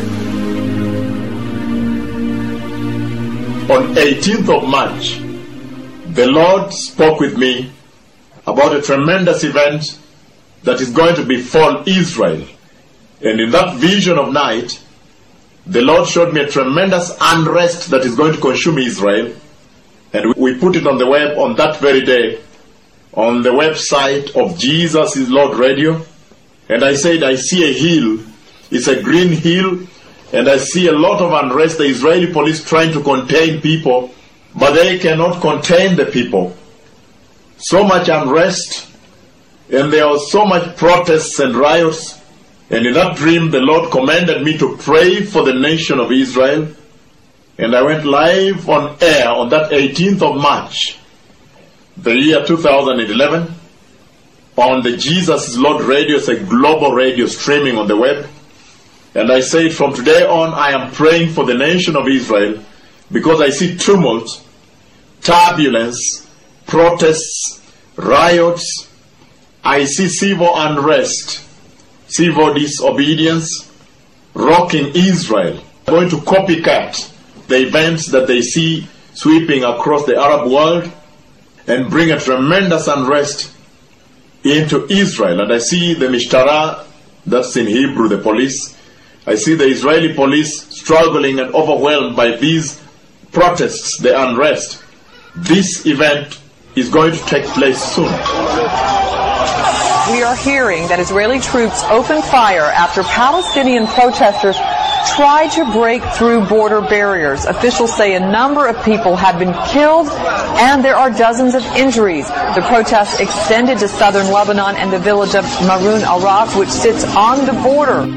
On 18th of March, the Lord spoke with me about a tremendous event that is going to befall Israel. And in that vision of night, the Lord showed me a tremendous unrest that is going to consume Israel. And we put it on the web on that very day, on the website of Jesus is Lord Radio. And I said, I see a hill. It's a green hill. And I see a lot of unrest. The Israeli police trying to contain people, but they cannot contain the people. So much unrest. And there was so much protests and riots. And in that dream, the Lord commanded me to pray for the nation of Israel. And I went live on air on that 18th of March, the year 2011, on the Jesus is Lord radio, it's a global radio streaming on the web. And I said, from today on, I am praying for the nation of Israel because I see tumult, turbulence, protests, riots. I see civil unrest, civil disobedience, rocking Israel, going to copycat the events that they see sweeping across the Arab world and bring a tremendous unrest into Israel. And I see the Mishtara That's in Hebrew, the police. I see the Israeli police struggling and overwhelmed by these protests, the unrest. This event is going to take place soon. We are hearing that Israeli troops opened fire after Palestinian protesters tried to break through border barriers. Officials say a number of people have been killed and there are dozens of injuries. The protests extended to southern Lebanon and the village of Maroun al-Ras, which sits on the border.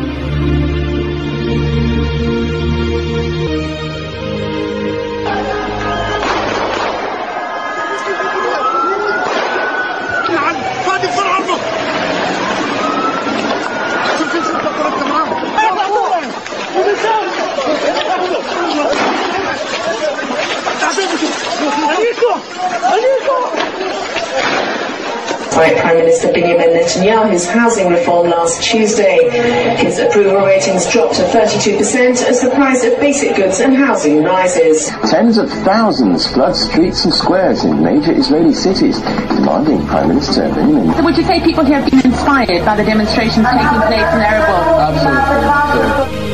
Despite Prime Minister Benjamin Netanyahu's housing reform last Tuesday, his approval ratings dropped to 32% as the price of basic goods and housing rises. Tens of thousands flood streets and squares in major Israeli cities, demanding Prime Minister Benjamin. So would you say people here have been inspired by the demonstrations taking place in Arab world? Absolutely.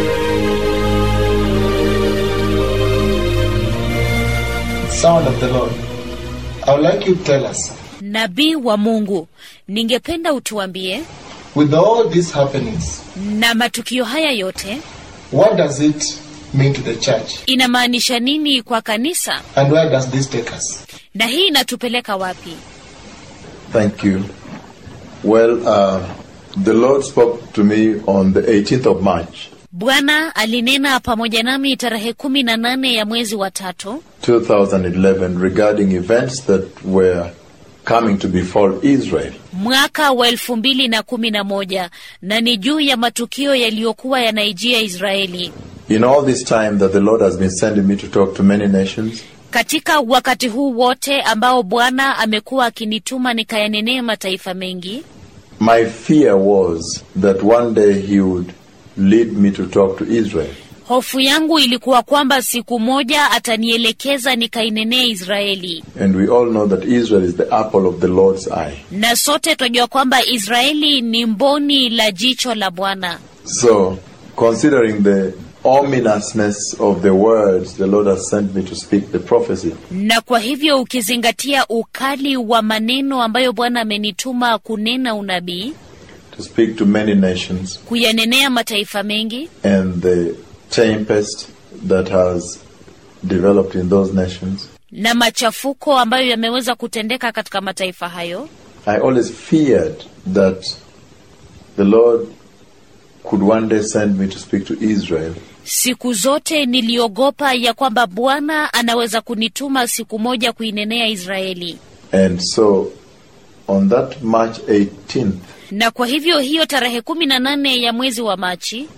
Sound of the Lord. I would like you to tell us, Nabii wa Mungu, ningependa utuambie with all these happenings, na matukio haya yote what does it mean to the church? inamaanisha nini kwa kanisa, And where does this take us? na hii inatupeleka wapi? Thank you. Well, uh, the Lord spoke to me on the 18th of March, Bwana alinena pamoja nami tarehe kumi na nane ya mwezi wa tatu 2011, regarding events that were coming to befall Israel. mwaka wa elfu mbili na kumi na moja na ni juu ya matukio yaliyokuwa yanaijia Israeli. In all this time that the Lord has been sending me to talk to many nations, Katika wakati huu wote ambao Bwana amekuwa akinituma nikayanenee mataifa mengi, my fear was that one day He would lead me to talk to Israel. hofu yangu ilikuwa kwamba siku moja atanielekeza nikainenee Israeli, And we all know that Israel is the apple of the Lord's eye. na sote twajua kwamba Israeli ni mboni la jicho la Bwana. So, considering the ominousness of the words the Lord has sent me to speak the prophecy, Na kwa hivyo ukizingatia ukali wa maneno ambayo Bwana amenituma kunena unabii, to speak to many nations, kuyanenea mataifa mengi, and the tempest that has developed in those nations, na machafuko ambayo yameweza kutendeka katika mataifa hayo, I always feared that the Lord could one day send me to speak to Israel siku zote niliogopa ya kwamba Bwana anaweza kunituma siku moja kuinenea Israeli. And so, on that March 18th, Na kwa hivyo hiyo tarehe kumi na nane ya mwezi wa Machi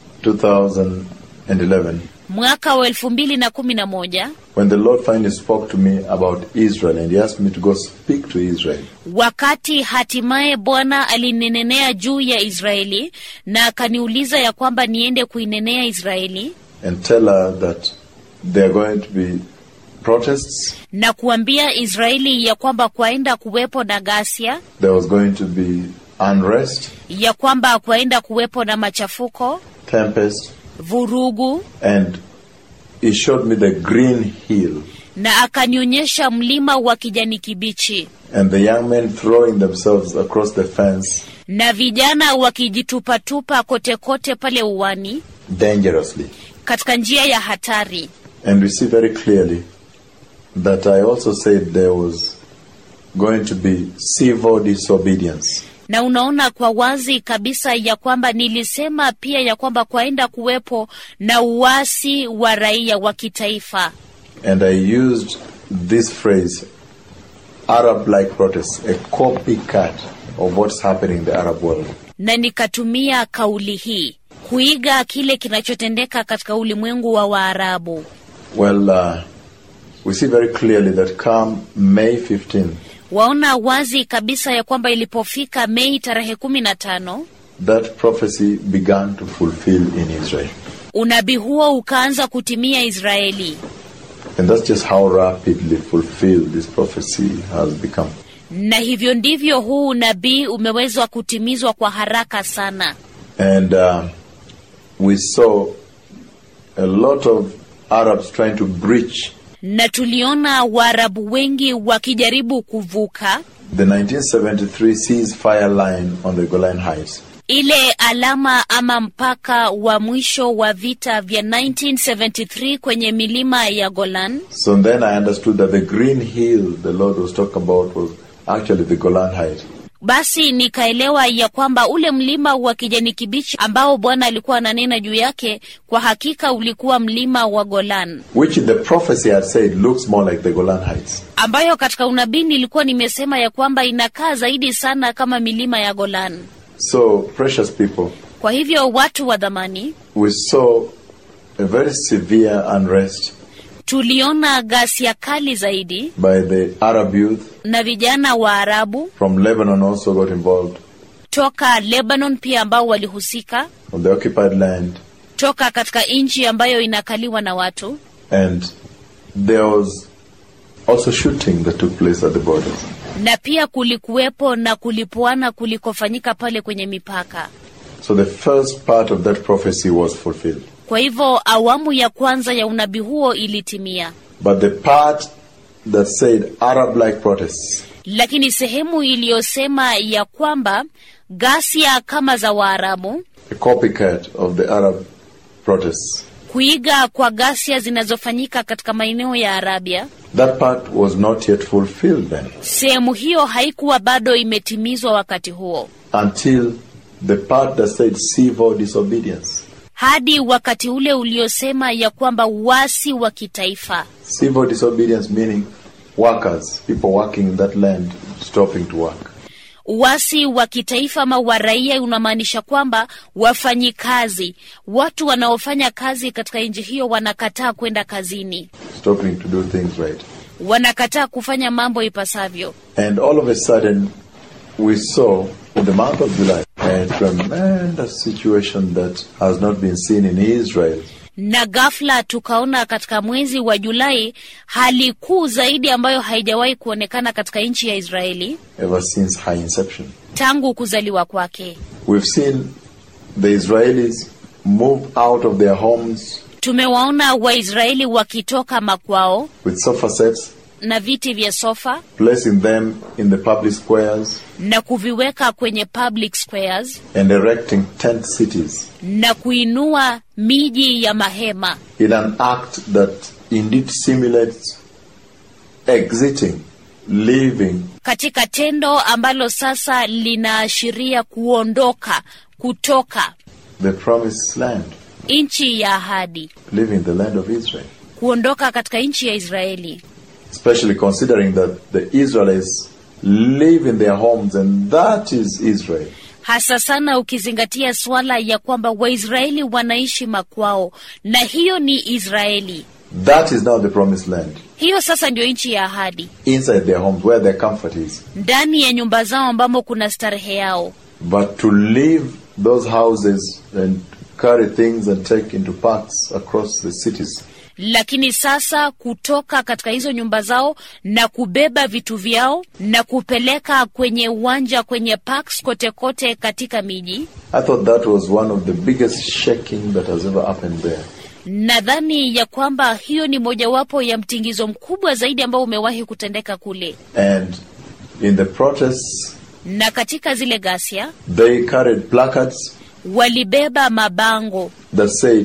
2011, mwaka wa elfu mbili na kumi na moja when the Lord finally spoke to me about Israel and He asked me to go speak to Israel, wakati hatimaye Bwana alininenea juu ya Israeli na akaniuliza ya kwamba niende kuinenea Israeli and tell her that there are going to be protests, na kuambia Israeli ya kwamba kwaenda kuwepo na ghasia, there was going to be unrest, ya kwamba kwaenda kuwepo na machafuko, tempest, vurugu, and He showed me the green hill na akanionyesha mlima wa kijani kibichi and the young men throwing themselves across the fence na vijana wakijitupatupa kote kote pale uwani dangerously. katika njia ya hatari. And we see very clearly that I also said there was going to be civil disobedience. na unaona kwa wazi kabisa ya kwamba nilisema pia ya kwamba kwaenda kuwepo na uasi wa raia wa kitaifa, And I used this phrase, Arab like protests, a copycat of what's happening in the Arab world. na nikatumia kauli hii kuiga kile kinachotendeka katika ulimwengu wa Waarabu. Well, uh, we see very clearly that come May 15, Waona wazi kabisa ya kwamba ilipofika Mei tarehe kumi na tano that prophecy began to fulfill in Israel. unabii huo ukaanza kutimia Israeli, And that's just how rapidly fulfilled this prophecy has become. na hivyo ndivyo huu unabii umewezwa kutimizwa kwa haraka sana And uh, we saw a lot of Arabs trying to breach na tuliona waarabu wengi wakijaribu kuvuka the 1973 ceasefire line on the Golan Heights. ile alama ama mpaka wa mwisho wa vita vya 1973 kwenye milima ya Golan. So then I understood that the green hill the Lord was talking about was actually the Golan Heights. Basi nikaelewa ya kwamba ule mlima wa kijani kibichi ambao Bwana alikuwa ananena juu yake, kwa hakika ulikuwa mlima wa Golan, which in the prophecy I had said looks more like the Golan Heights. ambayo katika unabii nilikuwa nimesema ya kwamba inakaa zaidi sana kama milima ya Golan. So, precious people, Kwa hivyo watu wa dhamani, we saw a very severe unrest tuliona ghasia kali zaidi by the Arab youth na vijana wa Arabu from Lebanon also got involved toka Lebanon pia ambao walihusika on the occupied land, toka katika nchi ambayo inakaliwa na watu and there was also shooting that took place at the borders. na pia kulikuwepo na kulipuana kulikofanyika pale kwenye mipaka. So the first part of that prophecy was fulfilled. Kwa hivyo awamu ya kwanza ya unabii huo ilitimia, But the part that said Arab like protests lakini sehemu iliyosema ya kwamba ghasia kama za Waarabu, a copycat of the Arab protests. kuiga kwa ghasia zinazofanyika katika maeneo ya Arabia, That part was not yet fulfilled then sehemu hiyo haikuwa bado imetimizwa wakati huo, until the part that said civil disobedience. hadi wakati ule uliosema ya kwamba wasi wa kitaifa Civil disobedience meaning workers, people working in that land stopping to work. Uasi wa kitaifa ama wa raia unamaanisha kwamba wafanyikazi, watu wanaofanya kazi katika nchi hiyo wanakataa kwenda kazini, stopping to do things right. wanakataa kufanya mambo ipasavyo. And all of a sudden, we saw in the month of July a tremendous situation that has not been seen in Israel Na ghafla tukaona katika mwezi wa Julai hali kuu zaidi ambayo haijawahi kuonekana katika nchi ya Israeli ever since her inception. tangu kuzaliwa kwake. We've seen the Israelis move out of their homes Tumewaona Waisraeli wakitoka makwao with sofa sets, na viti vya sofa placing them in the public squares, na kuviweka kwenye public squares and erecting tent cities na kuinua miji ya mahema in an act that indeed simulates exiting, leaving katika tendo ambalo sasa linaashiria kuondoka kutoka the promised land, nchi ya ahadi, leaving the land of Israel. kuondoka katika nchi ya Israeli, especially considering that the Israelites live in their homes and that is Israel. hasa sana ukizingatia suala ya kwamba Waisraeli wanaishi makwao na hiyo ni Israeli. That is now the promised land. Hiyo sasa ndio nchi ya ahadi, Inside their homes where their comfort is. ndani ya nyumba zao ambamo kuna starehe yao. But to leave those houses and carry things and take into parks across the cities lakini sasa kutoka katika hizo nyumba zao na kubeba vitu vyao na kupeleka kwenye uwanja kwenye parks kote kote katika miji. I thought that was one of the biggest shaking that has ever happened there. Nadhani ya kwamba hiyo ni mojawapo ya mtingizo mkubwa zaidi ambao umewahi kutendeka kule, And in the protests, na katika zile ghasia they carried placards walibeba mabango that said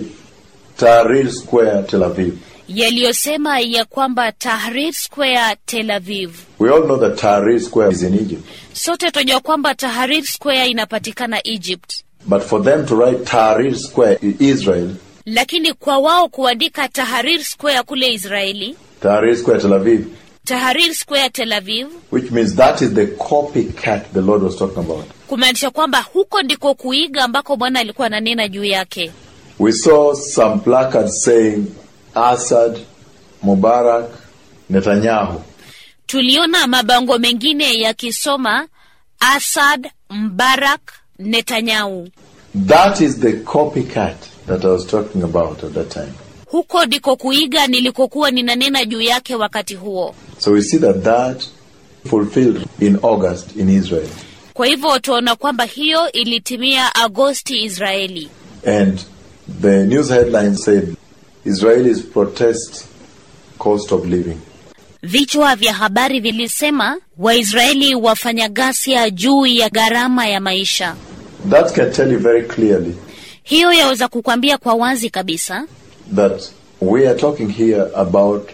Tahrir Square, Tel Aviv. yaliyosema ya kwamba Tahrir Square Tel Aviv. We all know that Tahrir Square is in Egypt. Sote tunajua kwamba Tahrir Square inapatikana Egypt, But for them to write Tahrir Square in Israel, lakini kwa wao kuandika Tahrir Square kule Israeli, Tahrir Square Tel Aviv, Tahrir Square Tel Aviv, which means that is the copycat the Lord was talking about. kumaanisha kwamba huko ndiko kuiga ambako Bwana alikuwa ananena juu yake. We saw some placards saying Assad, Mubarak, Netanyahu. Tuliona mabango mengine yakisoma Assad, Mbarak, Netanyahu. That is the copycat that I was talking about at that time. Huko ndiko kuiga nilikokuwa ninanena juu yake wakati huo. So we see that that fulfilled in August in Israel. Kwa hivyo tunaona kwamba hiyo ilitimia Agosti Israeli, And the news headline said Israelis protest cost of living. vichwa vya habari vilisema Waisraeli wafanya ghasia juu ya gharama ya maisha. That can tell you very clearly Hiyo yaweza kukwambia kwa wazi kabisa that we are talking here about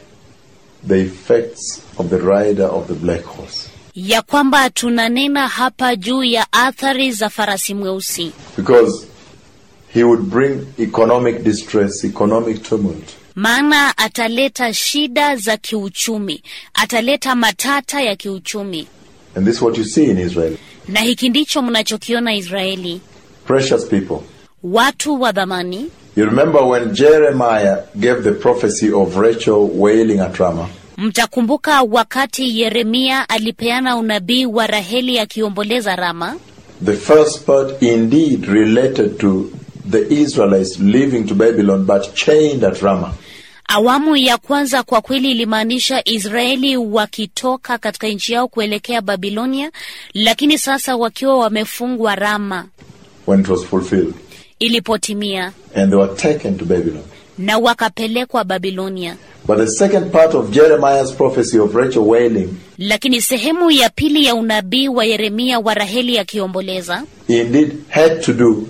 the effects of the rider of the black horse. ya kwamba tunanena hapa juu ya athari za farasi mweusi, Because he would bring economic distress, economic tumult. maana ataleta shida za kiuchumi, ataleta matata ya kiuchumi, And this is what you see in Israel. na hiki ndicho mnachokiona Israeli. Precious people. Watu wa dhamani, You remember when Jeremiah gave the prophecy of Rachel wailing at Ramah? mtakumbuka wakati Yeremia alipeana unabii wa Raheli akiomboleza Rama. The first part indeed related to the Israelites leaving to Babylon but chained at Ramah. Awamu ya kwanza kwa kweli ilimaanisha Israeli wakitoka katika nchi yao kuelekea Babilonia, lakini sasa wakiwa wamefungwa Rama when it was fulfilled. ilipotimia, And they were taken to Babylon. na wakapelekwa Babilonia. But the second part of Jeremiah's prophecy of Rachel wailing Lakini sehemu ya pili ya unabii wa Yeremia wa Raheli akiomboleza indeed had to do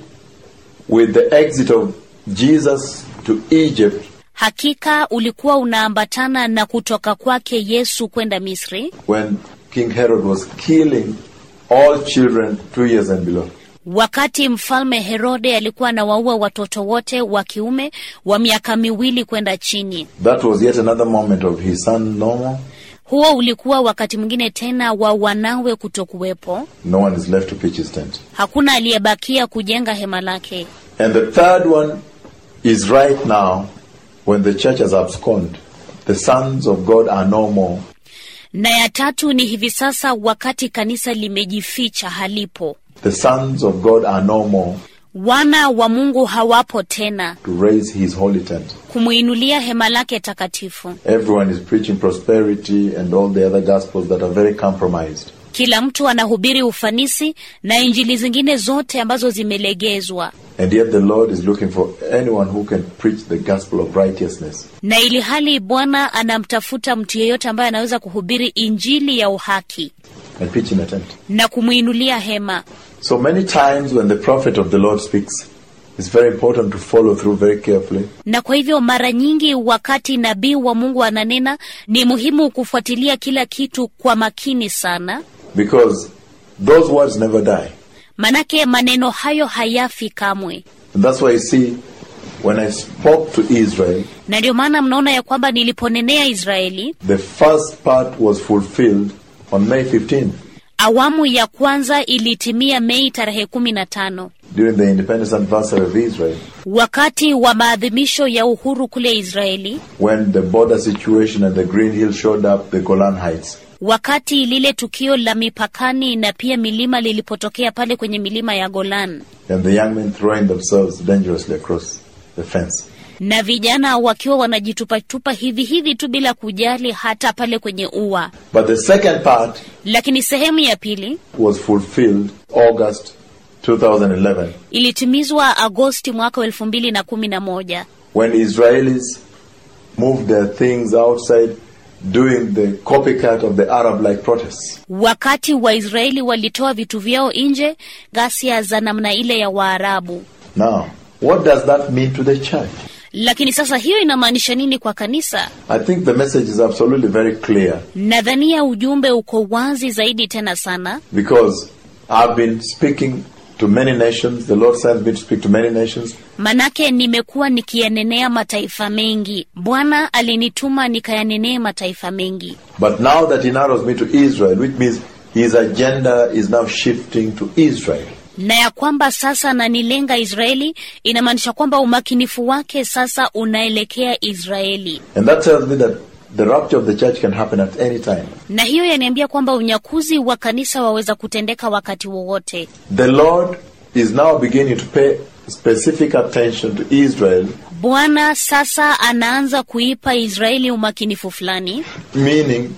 with the exit of Jesus to Egypt hakika ulikuwa unaambatana na kutoka kwake Yesu kwenda Misri, when King Herod was killing all children two years and below. wakati mfalme Herode alikuwa anawaua watoto wote wa kiume wa miaka miwili kwenda chini. That was yet another moment of his son Noah. Huo ulikuwa wakati mwingine tena wa wanawe kutokuwepo. No one is left to pitch his tent. Hakuna aliyebakia kujenga hema lake. And the third one is right now when the church has absconded. The sons of God are no more. Na ya tatu ni hivi sasa, wakati kanisa limejificha, halipo. The sons of God are no more Wana wa Mungu hawapo tena to raise his holy tent. kumuinulia hema lake takatifu. Everyone is preaching prosperity and all the other gospels that are very compromised. Kila mtu anahubiri ufanisi na injili zingine zote ambazo zimelegezwa, And yet the Lord is looking for anyone who can preach the gospel of righteousness. na ili hali Bwana anamtafuta mtu yeyote ambaye anaweza kuhubiri injili ya uhaki and pitch in a tent. na kumwinulia hema. So many times when the prophet of the Lord speaks, it's very important to follow through very carefully Na kwa hivyo mara nyingi wakati nabii wa Mungu ananena, ni muhimu kufuatilia kila kitu kwa makini sana, because those words never die. manake maneno hayo hayafi kamwe. And that's why you see, when I spoke to Israel, Na ndio maana mnaona ya kwamba niliponenea Israeli, the first part was fulfilled on May 15th awamu ya kwanza ilitimia Mei tarehe kumi na tano during the independence anniversary of Israel, wakati wa maadhimisho ya uhuru kule Israeli, when the border situation and the Green Hill showed up, the Golan Heights. wakati lile tukio la mipakani na pia milima lilipotokea pale kwenye milima ya Golan, and the young men throwing themselves dangerously across the fence. na vijana wakiwa wanajitupatupa hivi hivi tu bila kujali hata pale kwenye ua. But the second part Lakini sehemu ya pili was fulfilled August 2011 ilitimizwa Agosti mwaka wa elfu mbili na kumi na moja when Israelis moved their things outside doing the copycat of the Arab like protests. wakati Waisraeli walitoa vitu vyao nje, ghasia za namna ile ya Waarabu. Now, what does that mean to the church? Lakini sasa hiyo inamaanisha nini kwa kanisa? I think the message is absolutely very clear Nadhania ujumbe uko wazi zaidi tena sana, because I've been speaking to many nations. The Lord sent me to speak to many nations. manake nimekuwa nikiyanenea mataifa mengi. Bwana alinituma nikayanenee mataifa mengi, But now that He narrows me to Israel, which means His agenda is now shifting to Israel. na ya kwamba sasa nanilenga Israeli, inamaanisha kwamba umakinifu wake sasa unaelekea Israeli, And that tells me that the rapture of the church can happen at any time. na hiyo yaniambia kwamba unyakuzi wa kanisa waweza kutendeka wakati wowote. The Lord is now beginning to pay specific attention to Israel, Bwana sasa anaanza kuipa Israeli umakinifu fulani, meaning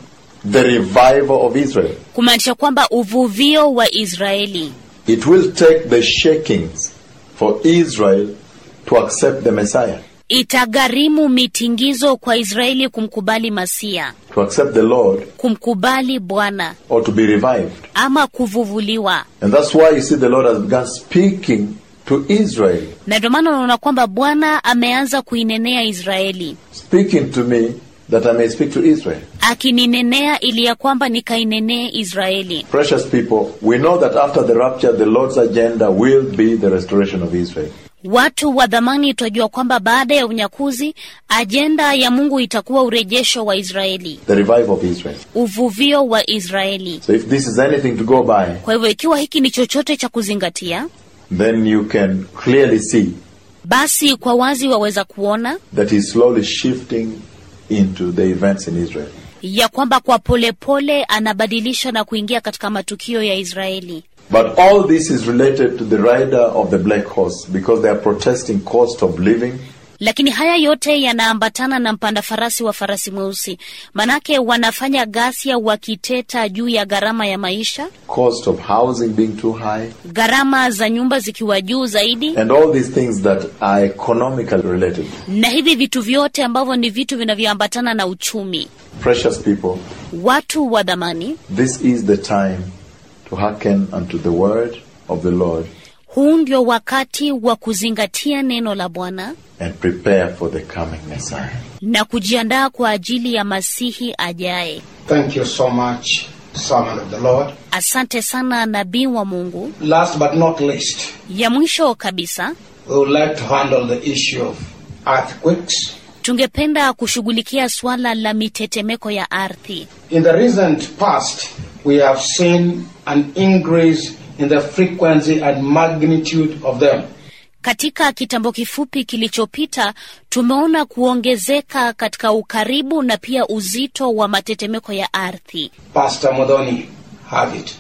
the revival of Israel. kumaanisha kwamba uvuvio wa Israeli It will take the shakings for Israel to accept the Messiah, itagharimu mitingizo kwa Israeli kumkubali Masia, to accept the Lord, kumkubali Bwana or to be revived. ama kuvuvuliwa. And that's why you see the Lord has begun speaking to Israel, Na ndio maana unaona kwamba Bwana ameanza kuinenea Israeli, speaking to me that I may speak to Israel. akininenea ili ya kwamba nikainenee Israeli. Precious people, we know that after the rapture, the Lord's agenda will be the restoration of Israel. Watu wa dhamani, twajua kwamba baada ya unyakuzi ajenda ya Mungu itakuwa urejesho wa Israeli, the revival of Israel. uvuvio wa Israeli. So if this is anything to go by, Kwa hivyo ikiwa hiki ni chochote cha kuzingatia, then you can clearly see basi kwa wazi waweza kuona that he's slowly shifting into the events in Israel. ya kwamba kwa polepole pole anabadilisha na kuingia katika matukio ya Israeli. But all this is related to the rider of the black horse because they are protesting cost of living, Lakini haya yote yanaambatana na mpanda farasi wa farasi mweusi, manake wanafanya ghasia wakiteta juu ya gharama ya maisha, cost of housing being too high, gharama za nyumba zikiwa juu zaidi, and all these things that are economically related. na hivi vitu vyote ambavyo ni vitu vinavyoambatana na uchumi. Precious people, Watu wa dhamani, this is the time to hearken unto the word of the Lord huu ndio wakati wa kuzingatia neno la Bwana and prepare for the coming Messiah. na kujiandaa kwa ajili ya Masihi ajaye. Thank you so much, servant of the Lord. Asante sana nabii wa Mungu. Last but not least, Ya mwisho kabisa, we would like to handle the issue of earthquakes. tungependa kushughulikia suala la mitetemeko ya ardhi. In the recent past, we have seen an increase in the frequency and magnitude of them. Katika kitambo kifupi kilichopita, tumeona kuongezeka katika ukaribu na pia uzito wa matetemeko ya ardhi. Pastor Modoni, have it.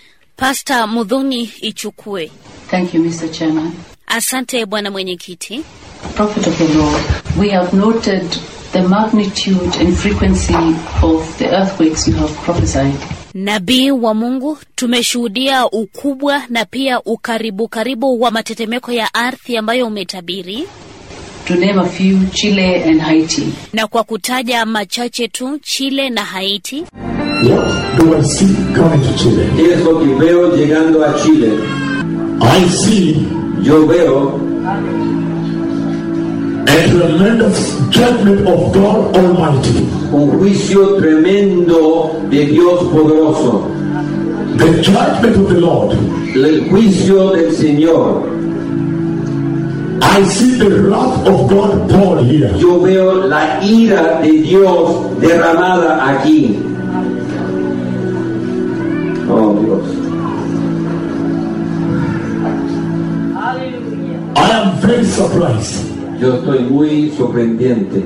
Pasta Mudhuni, ichukue. Thank you, Mr. Chairman. Asante bwana mwenyekiti. Prophet of the Lord, we have noted the magnitude and frequency of the earthquakes you have prophesied. Nabii wa Mungu, tumeshuhudia ukubwa na pia ukaribu karibu wa matetemeko ya ardhi ambayo umetabiri, To name a few, Chile and Haiti. na kwa kutaja machache tu, Chile na Haiti. What do I see coming to Chile? ¿Qué es lo que veo llegando a Chile? I see Yo veo a tremendous judgment of God Almighty. un juicio tremendo de Dios poderoso. The judgment of the Lord. El juicio del Señor. I see the wrath of God poured here. Yo veo la ira de Dios derramada aquí. Oh Dios. I am very surprised. Yo estoy muy sorprendiente.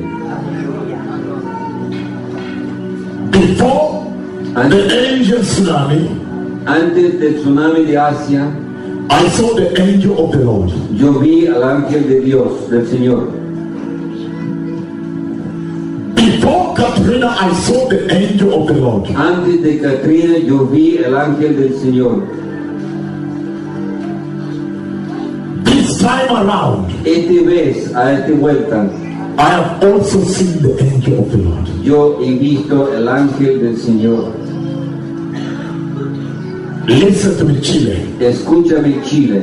Before the angel tsunami, Antes del tsunami de Asia, I saw the angel of the Lord. yo vi al ángel de Dios, del Señor. Before Katrina, I saw the angel of the Lord. Antes de Katrina, yo vi el ángel del Señor. This time around, Este vez, a esta vuelta, I have also seen the angel of the Lord. yo he visto el ángel del Señor. Listen to me, Chile. Escúchame, Chile.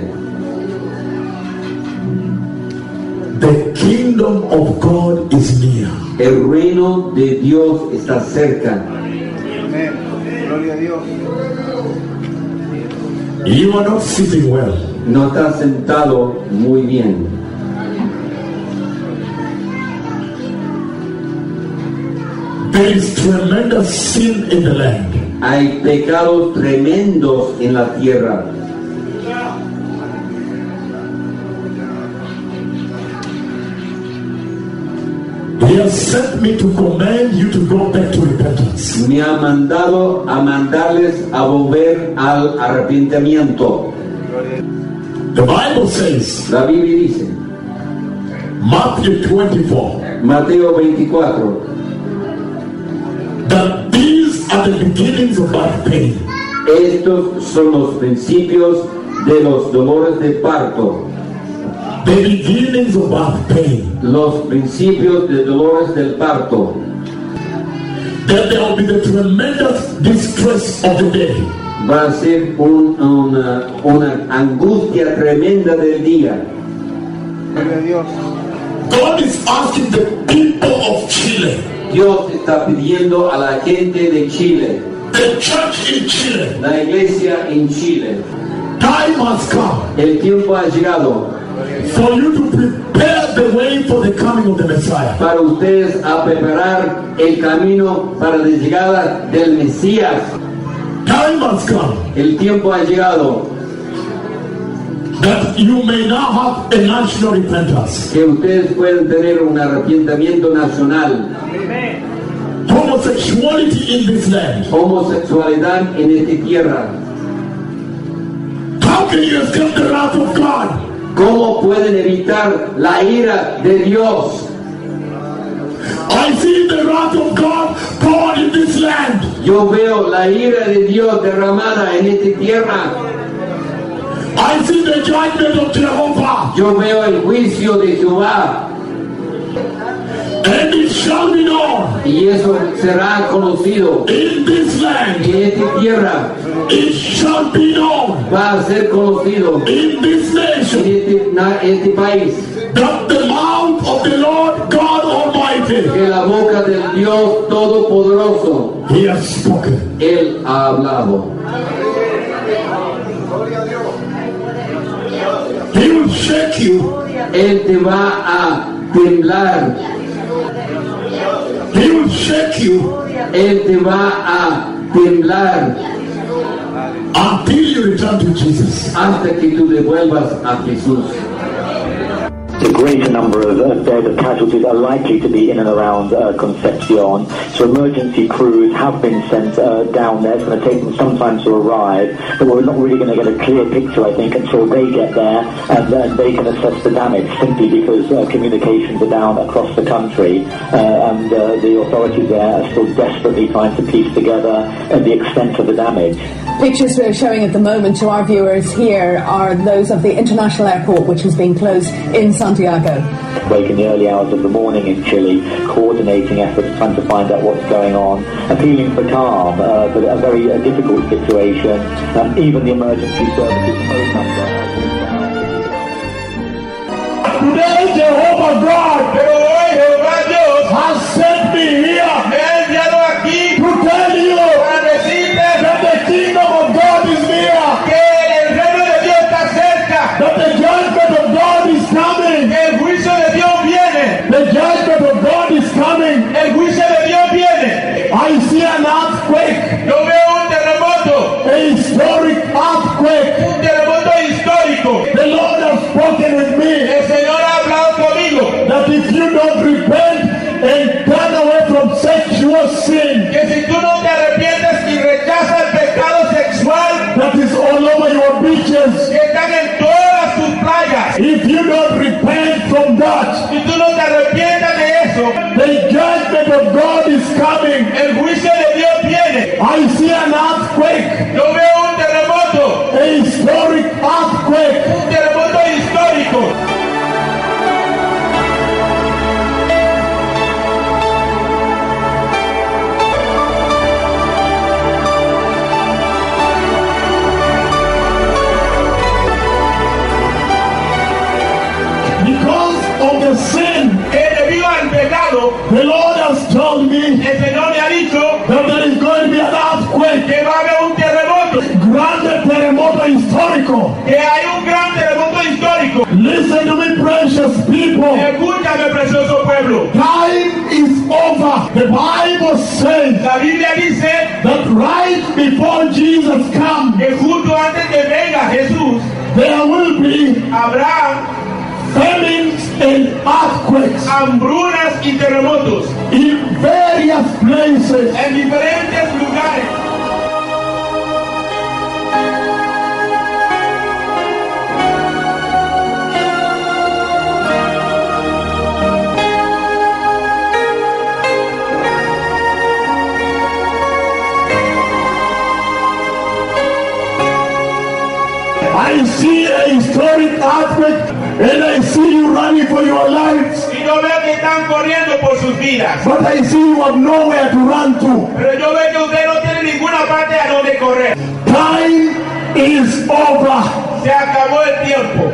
The kingdom of God is near. El reino de Dios está cerca. Gloria a Dios. You are not sitting well. No está sentado muy bien. There is tremendous sin in the land. Hay pecados tremendos en la tierra. He has sent me to command you to go back to repentance. Me ha mandado a mandarles a volver al arrepentimiento. The Bible says, La Biblia dice, Matthew 24, Mateo 24, that these are are the beginnings of birth pain. Estos son los principios de los dolores de parto. The beginnings of birth pain. Los principios de dolores del parto. That there will be the tremendous distress of the day. Va a ser un- una, una angustia tremenda del día. God is asking the people of Chile, Dios está pidiendo a la gente de Chile, the church in Chile, la iglesia en Chile, time has come el tiempo ha llegado for you to prepare the way for the coming of the Messiah. para ustedes a preparar el camino para la llegada del Mesías. Time has come El tiempo ha llegado that you may now have a national repentance. que ustedes pueden tener un arrepentimiento nacional. Homosexuality in this land. Homosexualidad en esta tierra. How can you escape the wrath of God? ¿Cómo pueden evitar la ira de Dios? I see the wrath of God poured in this land. Yo veo la ira de Dios derramada en esta tierra. I see the judgment of Jehovah. Yo veo el juicio de Jehová. And it shall be known Y eso será conocido in this land. en esta tierra. It shall be known Va a ser conocido in this en nation este, na- este país that the mouth of the Lord God Almighty que la boca del Dios Todopoderoso, He has spoken. Él ha hablado. He will shake you. Él te va a temblar. He will shake you Él te va a temblar until you return to Jesus. hasta que tú devuelvas a Jesús. The greater number of uh, dead casualties are likely to be in and around uh, Concepcion. So emergency crews have been sent uh, down there. It's going to take them some time to arrive, but we're not really going to get a clear picture, I think, until they get there and then they can assess the damage simply because uh, communications are down across the country uh, and uh, the authorities there are still desperately trying to piece together uh, the extent of the damage. Pictures we're showing at the moment to our viewers here are those of the international airport, which has been closed in Santiago. Wake in the early hours of the morning in Chile, coordinating efforts, trying to find out what's going on, appealing for calm, uh, but a very uh, difficult situation. Um, even the emergency services phone number. Today, Jehovah God Pero hoy Jehová Dios has sent me here me ha enviado aquí to tell you para decirte that the kingdom of God is near, que el reino de Dios está cerca, that the judgment of God is coming. que el juicio de Dios viene, The judgment of God is coming. el juicio de Dios viene. I see an earthquake, Yo veo un terremoto, a historic earthquake. un terremoto histórico. The Lord has spoken with me El Señor ha hablado conmigo that if you don't repent and turn away from sexual sin que si tú no te arrepientes y rechazas el pecado sexual that is all over your beaches, que están en todas tus playas, if you don't repent from that, si tú no te arrepientas de eso, the judgment of God is coming. el juicio de Dios viene. I see an earthquake, Yo veo un terremoto, a historic earthquake. un terremoto histórico. Because of the sin, Que debido al pecado, the Lord has told me el Señor me ha dicho that there is going to be an earthquake, que va a haber un terremoto, grande terremoto histórico. que hay un gran terremoto histórico. Listen to me, precious people. Escúchame, precioso pueblo. Time is over. The Bible says La Biblia dice that right before Jesus comes, que justo antes que venga Jesús, there will be habrá famines and earthquakes hambrunas y terremotos in various places. en diferentes lugares. earthquake and I see you running for your lives. Y yo veo que están corriendo por sus vidas. But I see you have nowhere to run to. Pero yo veo que usted no tiene ninguna parte a donde correr. Time is over. Se acabó el tiempo.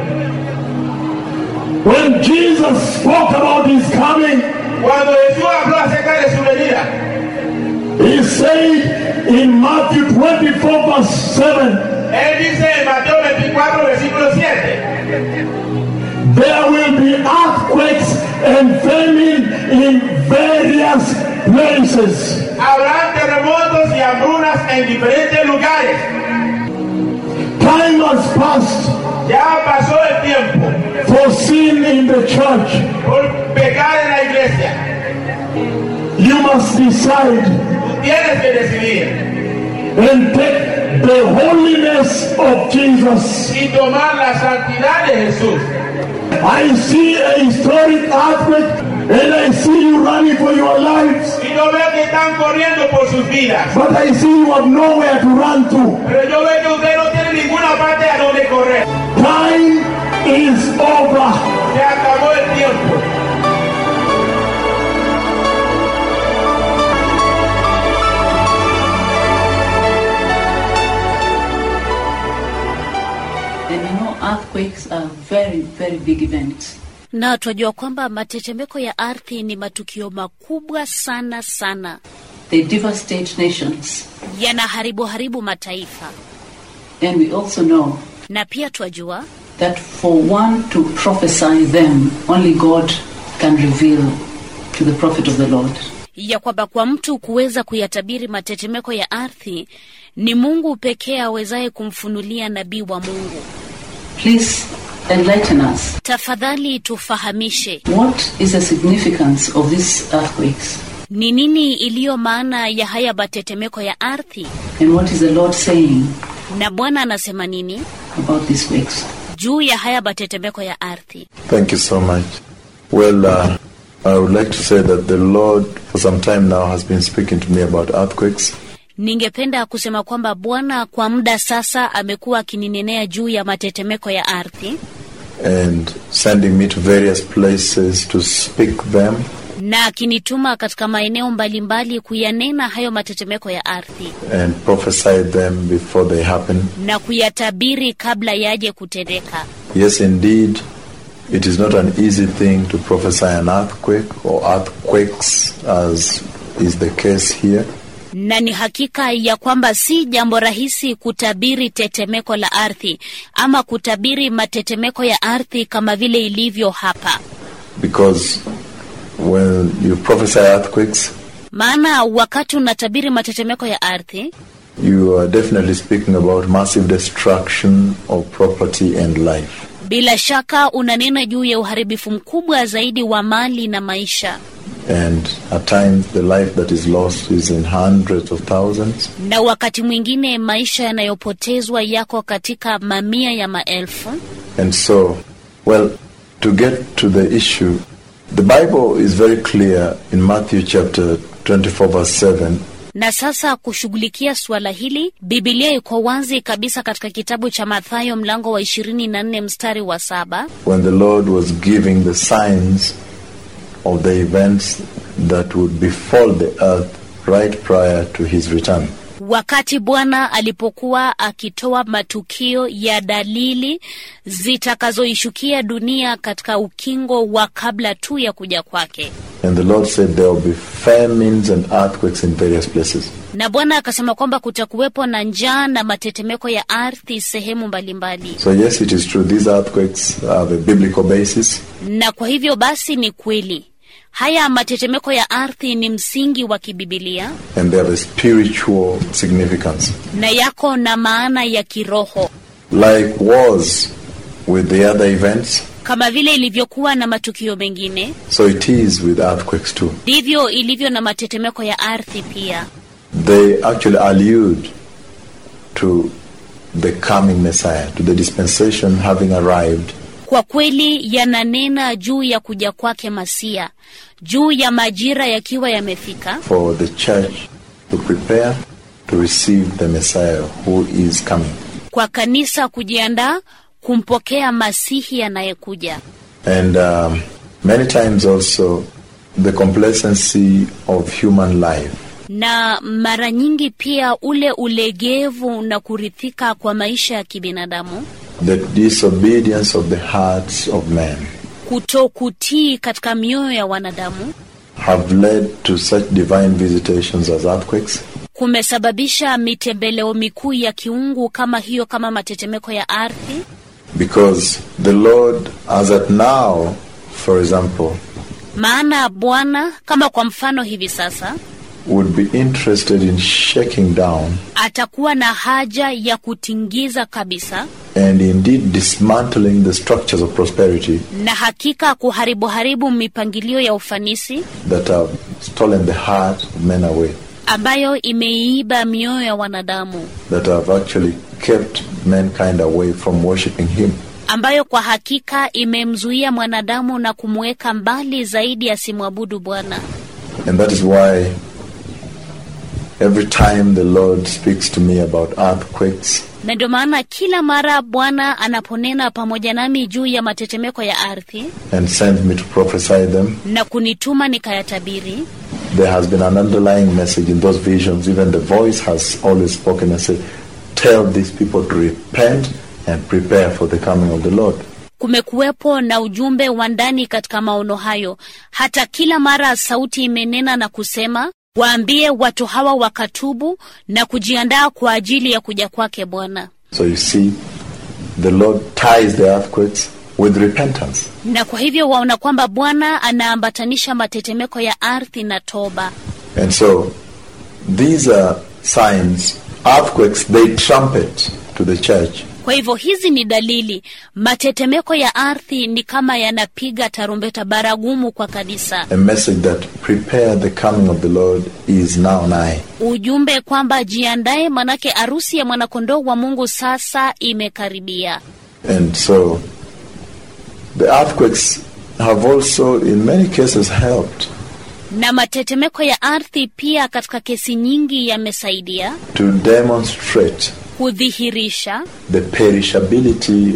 When Jesus spoke about his coming, Cuando Jesús habló acerca de su venida, he said in Matthew 24, verse 7, Él dice en Mateo 24, versículo 7, there will be earthquakes and famine in various places. habrán terremotos y hambrunas en diferentes lugares. Time has passed Ya pasó el tiempo for sin in the church. por pecar en la iglesia. You must decide Tú tienes que decidir and take the holiness of Jesus. y tomar la santidad de Jesús. I see a historic earthquake and I see you running for your lives. Y yo veo que están corriendo por sus vidas. But I see you have nowhere to run to. Pero yo veo que usted no tiene ninguna parte a donde correr. Time is over. Se acabó el tiempo. And you know, earthquakes are very, very big events. na twajua kwamba matetemeko ya ardhi ni matukio makubwa sana sana, They devastate nations. yanaharibu haribu mataifa, And we also know na pia twajua that for one to prophesy them, only God can reveal to the prophet of the Lord. ya kwamba kwa mtu kuweza kuyatabiri matetemeko ya ardhi ni Mungu pekee awezaye kumfunulia nabii wa Mungu. Please enlighten us. Tafadhali tufahamishe What is the significance of these earthquakes? ni nini iliyo maana ya haya matetemeko ya ardhi, And what is the Lord saying na Bwana anasema nini about these quakes? juu ya haya matetemeko ya ardhi. Thank you so much. Well, uh, I would like to say that the Lord, for some time now, has been speaking to me about earthquakes. Ningependa kusema kwamba Bwana kwa muda sasa amekuwa akininenea juu ya matetemeko ya ardhi and sending me to various places to speak them. na akinituma katika maeneo mbalimbali kuyanena hayo matetemeko ya ardhi and prophesy them before they happen. na kuyatabiri kabla yaje kutendeka. Yes, indeed, it is not an easy thing to prophesy an earthquake or earthquakes, as is the case here. Na ni hakika ya kwamba si jambo rahisi kutabiri tetemeko la ardhi ama kutabiri matetemeko ya ardhi kama vile ilivyo hapa, Because when you prophesy earthquakes, maana wakati unatabiri matetemeko ya ardhi you are definitely speaking about massive destruction of property and life. bila shaka unanena juu ya uharibifu mkubwa zaidi wa mali na maisha, And at times, the life that is lost is in hundreds of thousands. na wakati mwingine maisha yanayopotezwa yako katika mamia ya maelfu. And so, well, to get to the issue, the Bible is very clear in Matthew chapter 24, verse 7, Na sasa kushughulikia suala hili, Bibilia iko wazi kabisa katika kitabu cha Mathayo mlango wa ishirini na nne mstari wa saba when the Lord was giving the signs of the events that would befall the earth right prior to his return. wakati Bwana alipokuwa akitoa matukio ya dalili zitakazoishukia dunia katika ukingo wa kabla tu ya kuja kwake. And the Lord said there will be famines and earthquakes in various places. Na Bwana akasema kwamba kutakuwepo na njaa na matetemeko ya ardhi sehemu mbalimbali. So, yes, it is true, these earthquakes have a biblical basis. Na kwa hivyo basi ni kweli haya matetemeko ya ardhi ni msingi wa kibibilia and they have a spiritual significance. na yako na maana ya kiroho Like was with the other events, kama vile ilivyokuwa na matukio mengine, so it is with earthquakes too. ndivyo ilivyo na matetemeko ya ardhi pia. They actually allude to the coming Messiah, to the dispensation having arrived, Kwa kweli yananena juu ya kuja kwake Masia, juu ya majira yakiwa yamefika, for the church to prepare to receive the Messiah who is coming. kwa kanisa kujiandaa kumpokea Masihi anayekuja. And um, many times also the complacency of human life. na mara nyingi pia ule ulegevu na kurithika kwa maisha ya kibinadamu, The disobedience of the hearts of men kutokutii katika mioyo ya wanadamu have led to such divine visitations as earthquakes, kumesababisha mitembeleo mikuu ya kiungu kama hiyo, kama matetemeko ya ardhi, because the Lord, as at now, for example, maana Bwana kama kwa mfano hivi sasa would be interested in shaking down atakuwa na haja ya kutingiza kabisa and indeed dismantling the structures of prosperity na hakika kuharibu haribu mipangilio ya ufanisi that have stolen the heart of men away, ambayo imeiiba mioyo ya wanadamu, that have actually kept mankind away from worshiping Him. ambayo kwa hakika imemzuia mwanadamu na kumweka mbali zaidi asimwabudu Bwana. And that is why every time the Lord speaks to me about earthquakes, Na ndio maana kila mara Bwana anaponena pamoja nami juu ya matetemeko ya ardhi and sends me to prophesy them, na kunituma nikayatabiri, there has been an underlying message in those visions. Even the voice has always spoken and said, Tell these people to repent and prepare for the coming of the Lord. kumekuwepo na ujumbe wa ndani katika maono hayo. Hata kila mara sauti imenena na kusema, waambie watu hawa wakatubu na kujiandaa kwa ajili ya kuja kwake Bwana. So you see, the Lord ties the earthquakes with repentance. Na kwa hivyo waona kwamba Bwana anaambatanisha matetemeko ya ardhi na toba. And so these are signs. Earthquakes, they trumpet to the church Kwa hivyo hizi ni dalili. Matetemeko ya ardhi ni kama yanapiga tarumbeta baragumu kwa kanisa, a message that prepare the coming of the Lord is now nigh. ujumbe kwamba jiandae, manake arusi ya mwanakondoo wa Mungu sasa imekaribia. And so the earthquakes have also, in many cases, helped Na matetemeko ya ardhi pia katika kesi nyingi yamesaidia to demonstrate kudhihirisha the perishability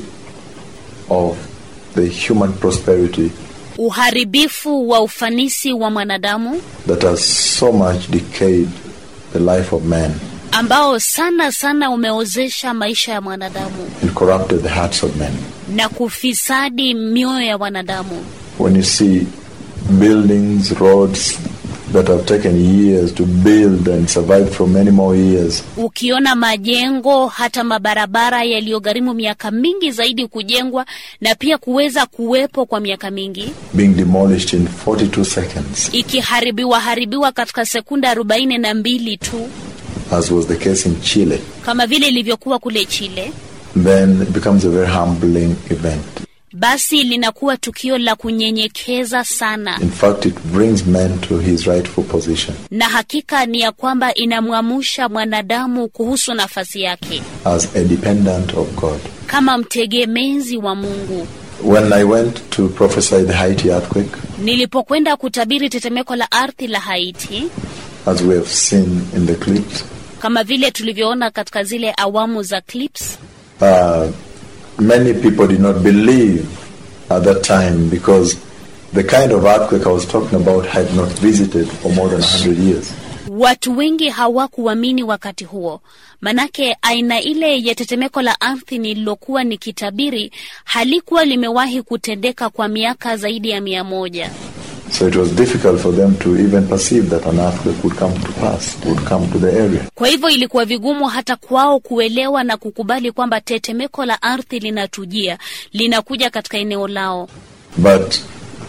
of the human prosperity uharibifu wa ufanisi wa mwanadamu that has so much decayed the life of man ambao sana sana umeozesha maisha ya mwanadamu and corrupted the hearts of men. na kufisadi mioyo ya wanadamu. When you see buildings, roads that have taken years to build and survived for many more years, Ukiona majengo hata mabarabara yaliyogharimu miaka mingi zaidi kujengwa na pia kuweza kuwepo kwa miaka mingi, being demolished in 42 seconds, ikiharibiwa haribiwa katika sekunda arobaini na mbili tu, as was the case in Chile, kama vile ilivyokuwa kule Chile, then it becomes a very humbling event. basi linakuwa tukio la kunyenyekeza sana, In fact, it brings man to his rightful position na hakika ni ya kwamba inamwamusha mwanadamu kuhusu nafasi yake as a dependent of God. kama mtegemezi wa Mungu. When I went to prophesy the Haiti earthquake, Nilipokwenda kutabiri tetemeko la ardhi la Haiti, as we have seen in the clips, kama vile tulivyoona katika zile awamu za clips, uh, many people did not believe at that time because the kind of earthquake I was talking about had not visited for more than 100 years. watu wengi hawakuamini wakati huo, manake aina ile ya tetemeko la ardhi nililokuwa nikitabiri halikuwa limewahi kutendeka kwa miaka zaidi ya mia moja. So it was difficult for them to even perceive that an earthquake would come to pass, would come to the area. Kwa hivyo ilikuwa vigumu hata kwao kuelewa na kukubali kwamba tetemeko la ardhi linatujia, linakuja katika eneo lao. But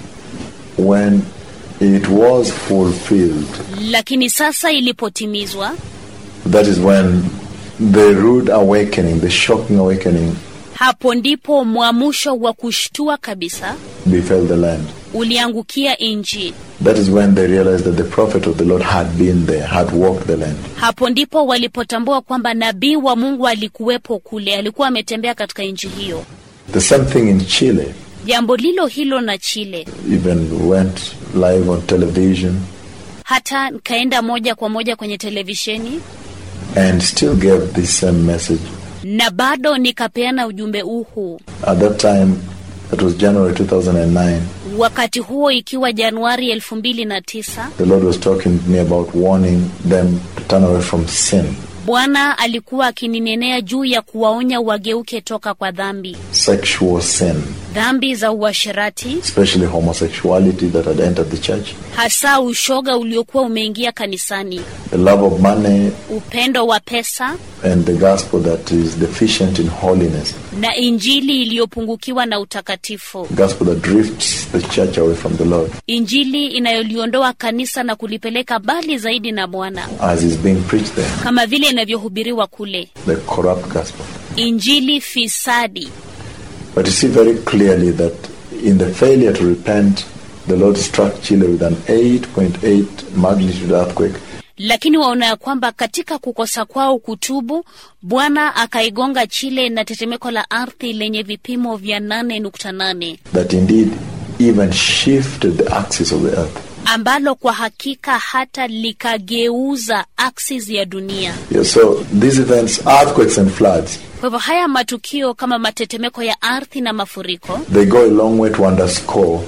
when it was fulfilled, Lakini sasa ilipotimizwa, that is when the rude awakening, the shocking awakening, hapo ndipo mwamusho wa kushtua kabisa befell the land. uliangukia nchi. That is when they realized that the prophet of the Lord had been there, had walked the land. Hapo ndipo walipotambua kwamba nabii wa Mungu alikuwepo kule, alikuwa ametembea katika nchi hiyo. The same thing in Chile, Jambo lilo hilo na Chile, even went live on television hata nikaenda moja kwa moja kwenye televisheni and still gave this same message. na bado nikapeana ujumbe huu. At that time, that was January 2009, Wakati huo ikiwa Januari elfu mbili na tisa, the Lord was talking to me about warning them to turn away from sin, Bwana alikuwa akininenea juu ya kuwaonya wageuke toka kwa dhambi, sexual sin, dhambi za uasherati, especially homosexuality that had entered the church, hasa ushoga uliokuwa umeingia kanisani, the love of money, upendo wa pesa and the gospel that is deficient in holiness, na injili iliyopungukiwa na utakatifu, gospel that drifts the church away from the Lord, injili inayoliondoa kanisa na kulipeleka mbali zaidi na Bwana, as is being preached there, kama vile inavyohubiriwa kule, the corrupt gospel. injili fisadi. But you see very clearly that in the failure to repent, the Lord struck Chile with an 8.8 magnitude earthquake. Lakini waona ya kwamba katika kukosa kwao kutubu, Bwana akaigonga Chile na tetemeko la ardhi lenye vipimo vya 8.8 that indeed even shifted the axis of the earth. ambalo kwa hakika hata likageuza axis ya dunia. Yeah, so these events, earthquakes and floods, Kwa hivyo haya matukio kama matetemeko ya ardhi na mafuriko they go a long way to underscore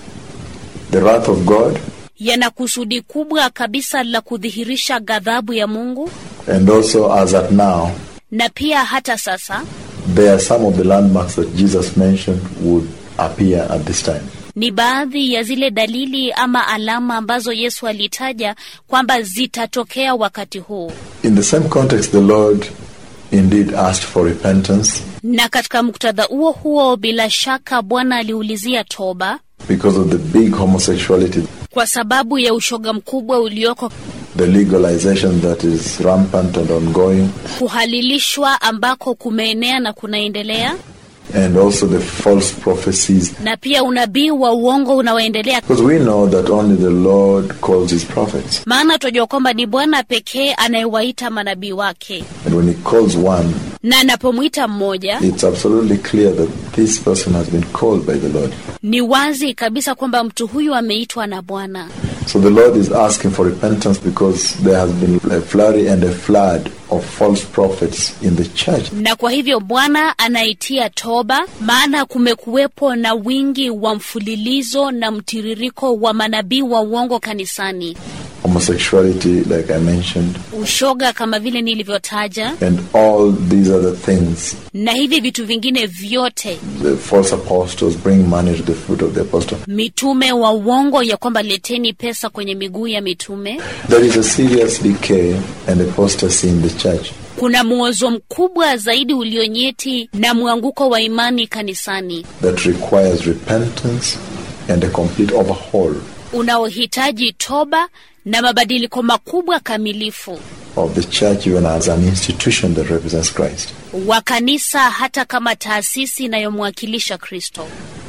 the wrath of God yana kusudi kubwa kabisa la kudhihirisha ghadhabu ya Mungu, and also as at now, na pia hata sasa there are some of the landmarks that Jesus mentioned would appear at this time. ni baadhi ya zile dalili ama alama ambazo Yesu alitaja kwamba zitatokea wakati huu. In the same context, the Lord indeed asked for repentance Na katika muktadha huo huo, bila shaka Bwana aliulizia toba because of the big homosexuality, kwa sababu ya ushoga mkubwa ulioko, the legalization that is rampant and ongoing, kuhalilishwa ambako kumeenea na kunaendelea, and also the false prophecies. na pia unabii wa uongo unaoendelea, Because we know that only the Lord calls his prophets. maana tunajua kwamba ni Bwana pekee anayewaita manabii wake, And when he calls one, na anapomwita mmoja it's absolutely clear that this person has been called by the Lord. ni wazi kabisa kwamba mtu huyu ameitwa na Bwana. So the Lord is asking for repentance because there has been a flurry and a flood of false prophets in the church. Na kwa hivyo Bwana anaitia toba, maana kumekuwepo na wingi wa mfululizo na mtiririko wa manabii wa uongo kanisani, Homosexuality, like I mentioned, ushoga kama vile nilivyotaja, and all these other things. na hivi vitu vingine vyote, The false apostles bring money to the foot of the apostle. mitume wa uongo ya kwamba leteni pesa kwenye miguu ya mitume. There is a serious decay and apostasy in the church. Kuna mwozo mkubwa zaidi ulionyeti na mwanguko wa imani kanisani that requires repentance and a complete overhaul unaohitaji toba na mabadiliko makubwa kamilifu of the church, even as an institution that represents Christ. wa kanisa, hata kama taasisi inayomwakilisha Kristo.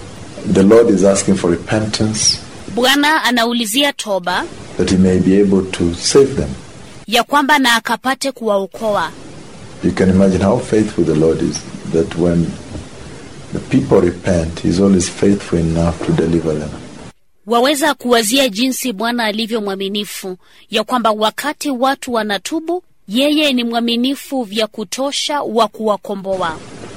The Lord is asking for repentance Bwana anaulizia toba that He may be able to save them. ya kwamba na akapate kuwaokoa. You can imagine how faithful the Lord is, that when the people repent, He's always faithful enough to deliver them. Waweza kuwazia jinsi Bwana alivyo mwaminifu, ya kwamba wakati watu wanatubu, yeye ni mwaminifu vya kutosha wa kuwakomboa.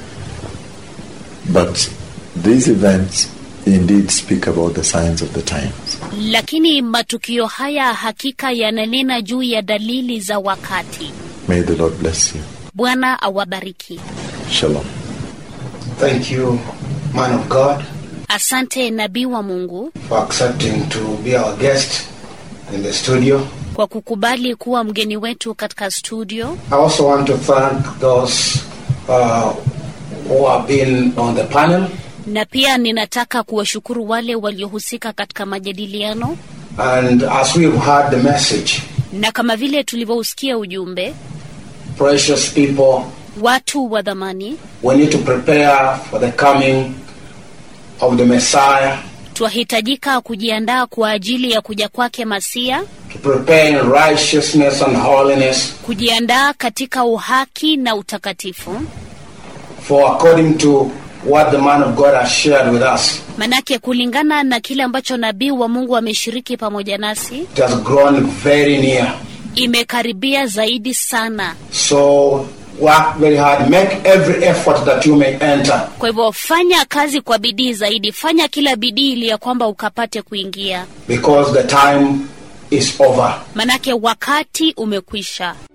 But these events indeed speak about the signs of the times. Lakini matukio haya hakika yananena juu ya dalili za wakati. May the Lord bless you. Bwana awabariki. Shalom. Thank you, man of God, Asante nabii wa Mungu for accepting to be our guest in the studio. kwa kukubali kuwa mgeni wetu katika studio. I also want to thank those uh, who have been on the panel na pia ninataka kuwashukuru wale waliohusika katika majadiliano, and as we've heard the message, na kama vile tulivyousikia ujumbe, precious people, watu wa dhamani, we need to prepare for the coming of the Messiah, twahitajika kujiandaa kwa ajili ya kuja kwake Masia, to prepare in righteousness and holiness, kujiandaa katika uhaki na utakatifu, for according to what the man of God has shared with us, manake kulingana na kile ambacho nabii wa Mungu ameshiriki pamoja nasi, it has grown very near. imekaribia zaidi sana. So Work very hard. Make every effort that you may enter. Kwa hivyo fanya kazi kwa bidii zaidi, fanya kila bidii ili ya kwamba ukapate kuingia, Because the time is over. manake wakati umekwisha.